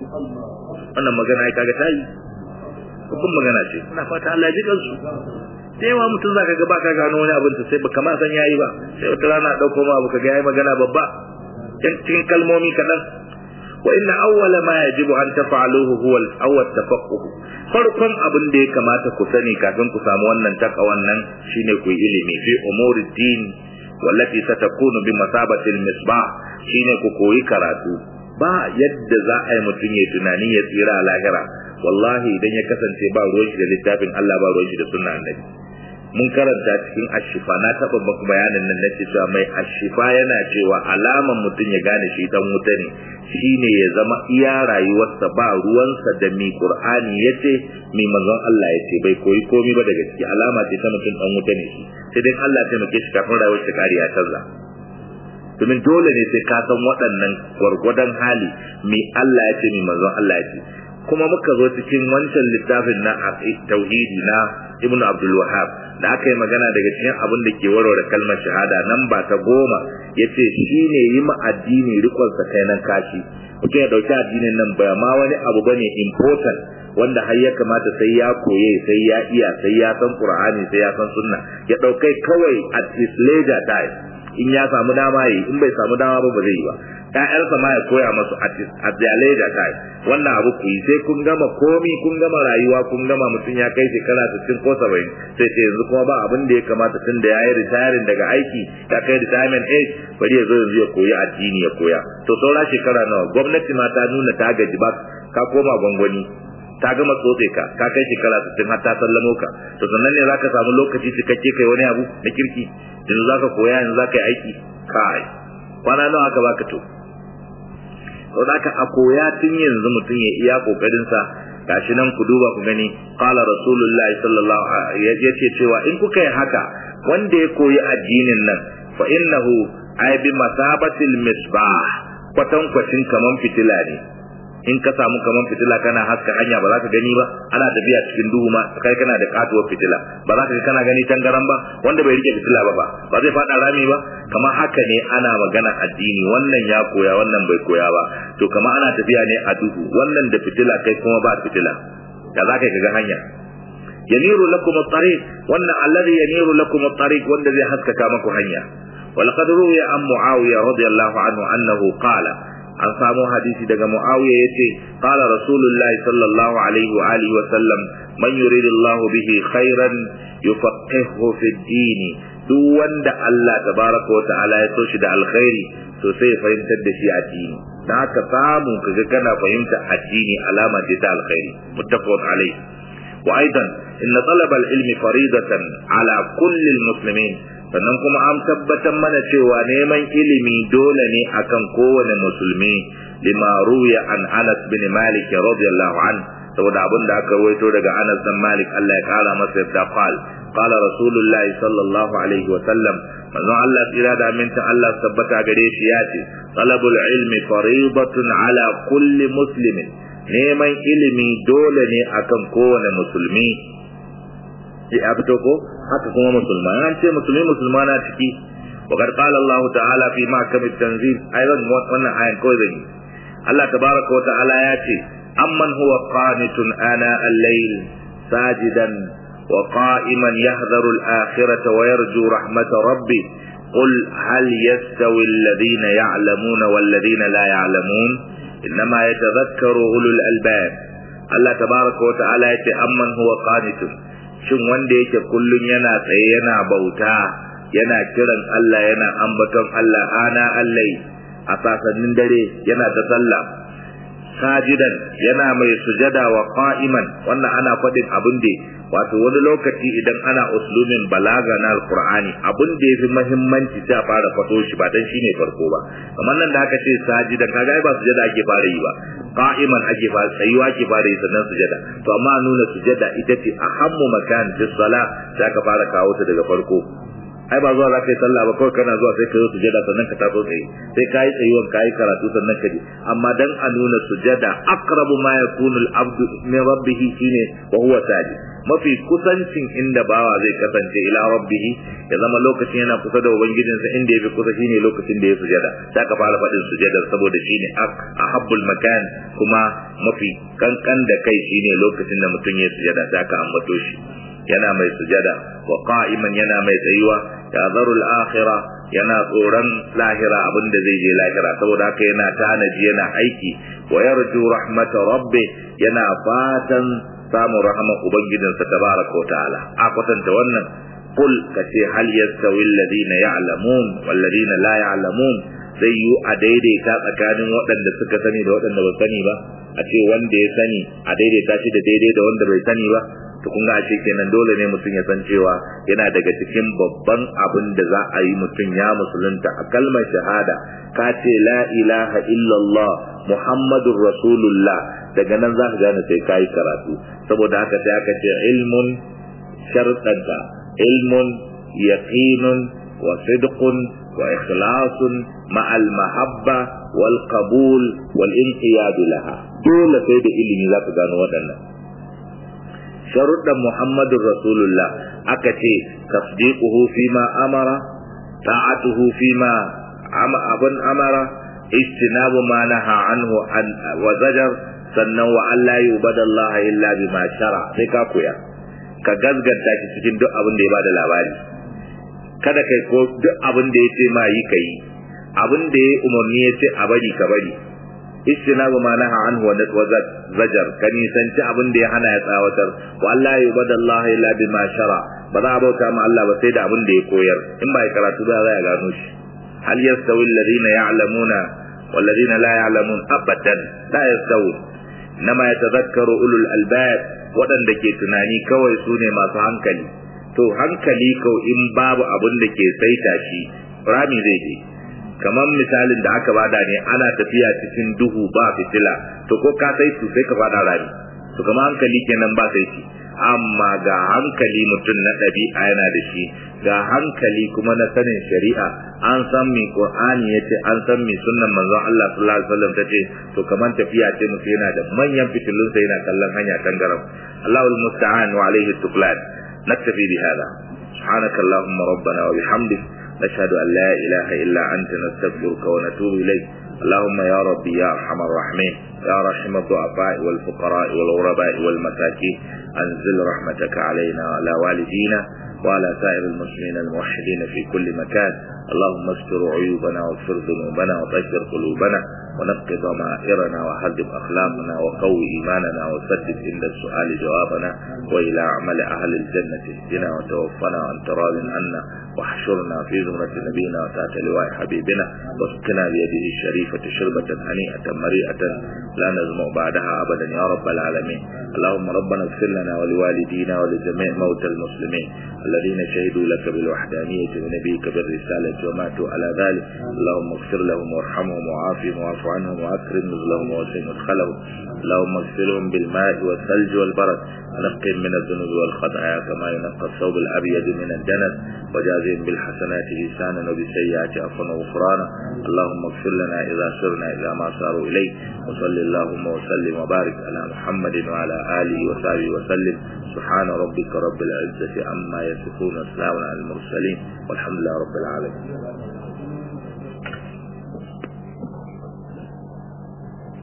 wannan magana ai kaga tayi babban magana ce ina fata Allah ya ji kansu da yawa mutum za ka ga baka gano wani abin sai baka ma san yayi ba sai wata rana dauko ma abu kaga yayi magana babba cikin kalmomi kadan wa inna awwala ma yajibu an taf'aluhu huwa al-awwal tafaqquh farkon abin da ya kamata ku sani kafin ku samu wannan takawan nan shine ku yi ilimi fi umuri din wallati satakunu bi masabati al-misbah shine ku koyi karatu ba yadda za a yi mutum ya tunani ya tsira a lahira wallahi idan ya kasance ba ruwan shi da littafin Allah ba ruwan shi da sunna annabi mun karanta cikin ashifa na taba baku bayanin nan nake cewa mai ashifa yana cewa alaman mutum ya gane shi dan wuta ne shine ya zama iya rayuwarsa ba ruwansa da mi qur'ani yace mi manzon Allah yace bai koyi komai ba daga ciki alama ce ta mutum dan wuta ne shi sai dai Allah ya taimake shi kafin rayuwar shi kariya canza domin dole ne sai ka san waɗannan gwargwadon hali mi Allah ya ce mi manzon Allah ya ce kuma muka zo cikin wancan littafin na tauhidi na Ibn Abdul Wahhab da aka yi magana daga cikin abin da ke warware kalmar shahada nan ba ta goma yace shine yi ma addini rikon sa kai nan kashi mutum ya dauki addinin nan ba ma wani abu bane important wanda har ya kamata sai ya koye sai ya iya sai ya san Qur'ani sai ya san sunna ya daukai kawai at his leisure time in ya samu dama yi in bai samu dama ba ba zai yi ba ƴaƴansa ma ya koya masu at their leisure time wannan abu ku yi sai kun gama komi kun gama rayuwa kun gama mutum ya kai shekara 60 ko 70 sai ce yanzu kuma ba abin da ya kamata tun da yayi retiring daga aiki ya kai retirement age bari ya zo yanzu ya koyi addini ya koya to saura shekara nawa gwamnati ma ta nuna ta gaji ba ka koma gwangwani ta gama tsotse ka ka kai shekara 60 har ta sallamo ka to sannan ne zaka samu lokaci cikakke kai wani abu na kirki yanzu zaka koya yanzu zaka yi aiki kai kwana nawa aka baka to sau da a koya tun yanzu mutum ya iya kokarin sa gashi nan ku duba ku gani qala rasulullah sallallahu alaihi yace cewa in kuka yi haka wanda ya koyi addinin nan fa innahu ay bi masabatil misbah kwatan kwatin kaman fitila ne in ka samu kaman fitila kana haska hanya ba za ka gani ba ana tafiya cikin duhu ma kai kana da katuwar fitila ba za ka kana gani tangaran ba wanda bai rike fitila ba ba ba zai fada rami ba kamar haka ne ana magana addini wannan ya koya wannan bai koya ba to kamar ana tafiya ne a duhu wannan da fitila kai kuma ba fitila da za ka ga hanya yaniru lakum at-tariq wannan alladhi yaniru lakum at-tariq wanda zai haskaka maku hanya ولقد روي عن معاوية رضي الله عنه أنه قال an samo hadisi daga Muawiya yace qala rasulullahi sallallahu alaihi wa alihi wa sallam man yuridillahu bihi khairan yufaqihu fi din duk wanda Allah tabaraka wa ta'ala ya so shi da alkhairi to sai ya fahimtar da shi addini dan haka samu kaga kana fahimta addini alama ce ta alkhairi muttafaqun alaihi wa aidan inna talab al-ilmi faridatan ala kulli al-muslimin sannan kuma an tabbatar mana cewa neman ilimi dole ne akan kowane musulmi lima ruya an Anas bin Malik radiyallahu an saboda abin da aka rawaito daga Anas bin Malik Allah ya kara masa yadda qal qala rasulullahi sallallahu alaihi wa sallam manzon Allah tsira da aminta Allah tabbata gare shi ya ce talabul ilmi faridatun ala kulli muslimin neman ilimi dole ne akan kowane musulmi ya fito ko haka kuma musulma an ce musulmi musulma na ciki wa qad qala Allah ta'ala fi mahkam at-tanzil aidan wannan ayan ko zai Allah tabaraka wa ta'ala ya ce amman huwa qanitun ana al-layl sajidan wa qa'iman yahdharu al-akhirata wa yarju rahmata rabbi قل هل يستوي الذين يعلمون والذين لا يعلمون innama yatadhakkaru ulul albab Allah tabaraka wa ta'ala yace amman huwa qanitun shin wanda yake kullun yana tsaye yana bauta yana kiran Allah yana ambaton Allah ana allai a sasannin dare yana ta sallah sajidan yana mai sujada wa qa'iman wannan ana faɗin abin da wato wani lokaci idan ana uslumin balaga na alqur'ani abin da yafi muhimmanci sai a fara fato shi ba dan shine farko ba kamar nan da aka ce sajidan kaga ba sujada ake fara yi ba qa'iman ake fara tsayuwa ake fara yi sannan sujada to amma nuna sujada ita ce ahammu makan fi salah sai aka fara kawo ta daga farko ai ba zuwa za ka yi sallah ba kawai kana zuwa sai ka yi sujada sannan ka taso tsaye sai ka yi tsayuwan ka yi karatu sannan ka je amma dan a nuna sujada aqrabu ma yakunu al-abdu min rabbih shine wa huwa sajid mafi kusancin inda bawa zai kasance ila rabbih ya zama lokacin yana kusa da ubangijinsa inda yafi kusa shine lokacin da ya sujada sai ka fara faɗin sujada saboda shine ahabbul makan kuma mafi kankan da kai shine lokacin da mutum ya sujada sai ka ambato shi yana mai sujada wa qa'iman yana mai tsayuwa ya zarul akhirah yana tsoron lahira abin da zai je lahira saboda haka yana tanaji yana aiki wa yarju rahmata rabbi yana fatan samun rahama ubangijinsa tabaraka wa ta'ala a kwatanta wannan qul kace hal yastawi alladhina ya'lamun wal ladina la ya'lamun zai yi a daidaita tsakanin waɗanda suka sani da waɗanda ba sani ba a ce wanda ya sani a daidaita shi da daidai da wanda bai sani ba to kun ga ashe kenan dole ne mutum ya san cewa yana daga cikin babban abin da za a yi mutum ya musulunta a kalmar shahada ka ce la ilaha illallah muhammadur rasulullah daga nan za ka gane sai ka yi karatu saboda haka sai aka ce ilmun sharɗanta ilmun yaqinun wa sidqun wa ikhlasun ma'al mahabba wal qabul wal inqiyad laha dole sai da ilimi za ka gano waɗannan sharuɗan Muhammadun Rasulullah aka ce tasdiquhu fima amara ta'atuhu fima abun amara ijtinabu ma naha anhu an wa zajar sannan wa Allah yubadallaha illa bima shara sai ka koya ka gazganta shi cikin duk abin da ya bada labari kada kai ko duk abin da ya ce ma yi kai abin da ya umarni ya ce a bari ka bari istinabu ma naha anhu wa zajar ka nisanci abin da ya hana ya tsawatar wa Allah ya bada Allah illa bima shara ba za a bauta ma Allah ba sai da abin da ya koyar in ba ya karatu ba za ya gano shi hal yastawi alladhina ya'lamuna wal ladina la ya'lamun abadan la yastawi nama yatadhakkaru ulul albab waɗanda ke tunani kawai su ne masu hankali to hankali kau in babu abin da ke saita shi rami zai je kamar misalin da aka bada ne ana tafiya cikin duhu ba fitila to ko ka sai su sai ka fada rani to kamar hankali kenan ba sai shi amma ga hankali mutum na ɗabi'a yana da shi ga hankali kuma na sanin shari'a an san mi qur'ani yace an san mi sunnan manzon Allah sallallahu alaihi wasallam tace to kamar tafiya ce mutum yana da manyan fitilun sai yana kallon hanya tangaram Allahul musta'an wa alaihi tuklan naktafi bi hada سبحانك اللهم ربنا وبحمدك نشهد أن لا إله إلا أنت نستغفرك ونتوب إليك اللهم يا ربي يا أرحم الراحمين يا رحم الضعفاء والفقراء والغرباء والمساكين أنزل رحمتك علينا وعلى والدينا وعلى سائر المسلمين الموحدين في كل مكان اللهم استر عيوبنا واغفر ذنوبنا وطهر قلوبنا ونقض ضمائرنا وهذب أخلاقنا وقوي إيماننا وسدد عند السؤال جوابنا وإلى عمل أهل الجنة اهدنا وتوفنا وأنت راض عنا واحشرنا في زمرة نبينا وتحت لواء حبيبنا واسقنا بيده الشريفة شربة هنيئة مريئة لا نزمع بعدها أبدا يا رب العالمين اللهم ربنا اغفر لنا ولوالدينا ولجميع موتى المسلمين الذين شهدوا لك بالوحدانية ونبيك بالرسالة وماتوا على ذلك اللهم اغفر لهم وارحمهم وعافهم واعف عنهم واكرم نزلهم ووسع مدخلهم اللهم اغسلهم بالماء والثلج والبرد ونقهم من الذنوب والخطايا كما ينقى الثوب الابيض من الدنس وجازهم بالحسنات لسانا وبالسيئات عفوا وغفرانا اللهم اغفر لنا اذا سرنا الى ما صاروا اليه وصل اللهم وسلم وبارك على محمد وعلى اله وصحبه وسلم سبحان ربك رب العزه عما يصفون وسلام على المرسلين والحمد لله رب العالمين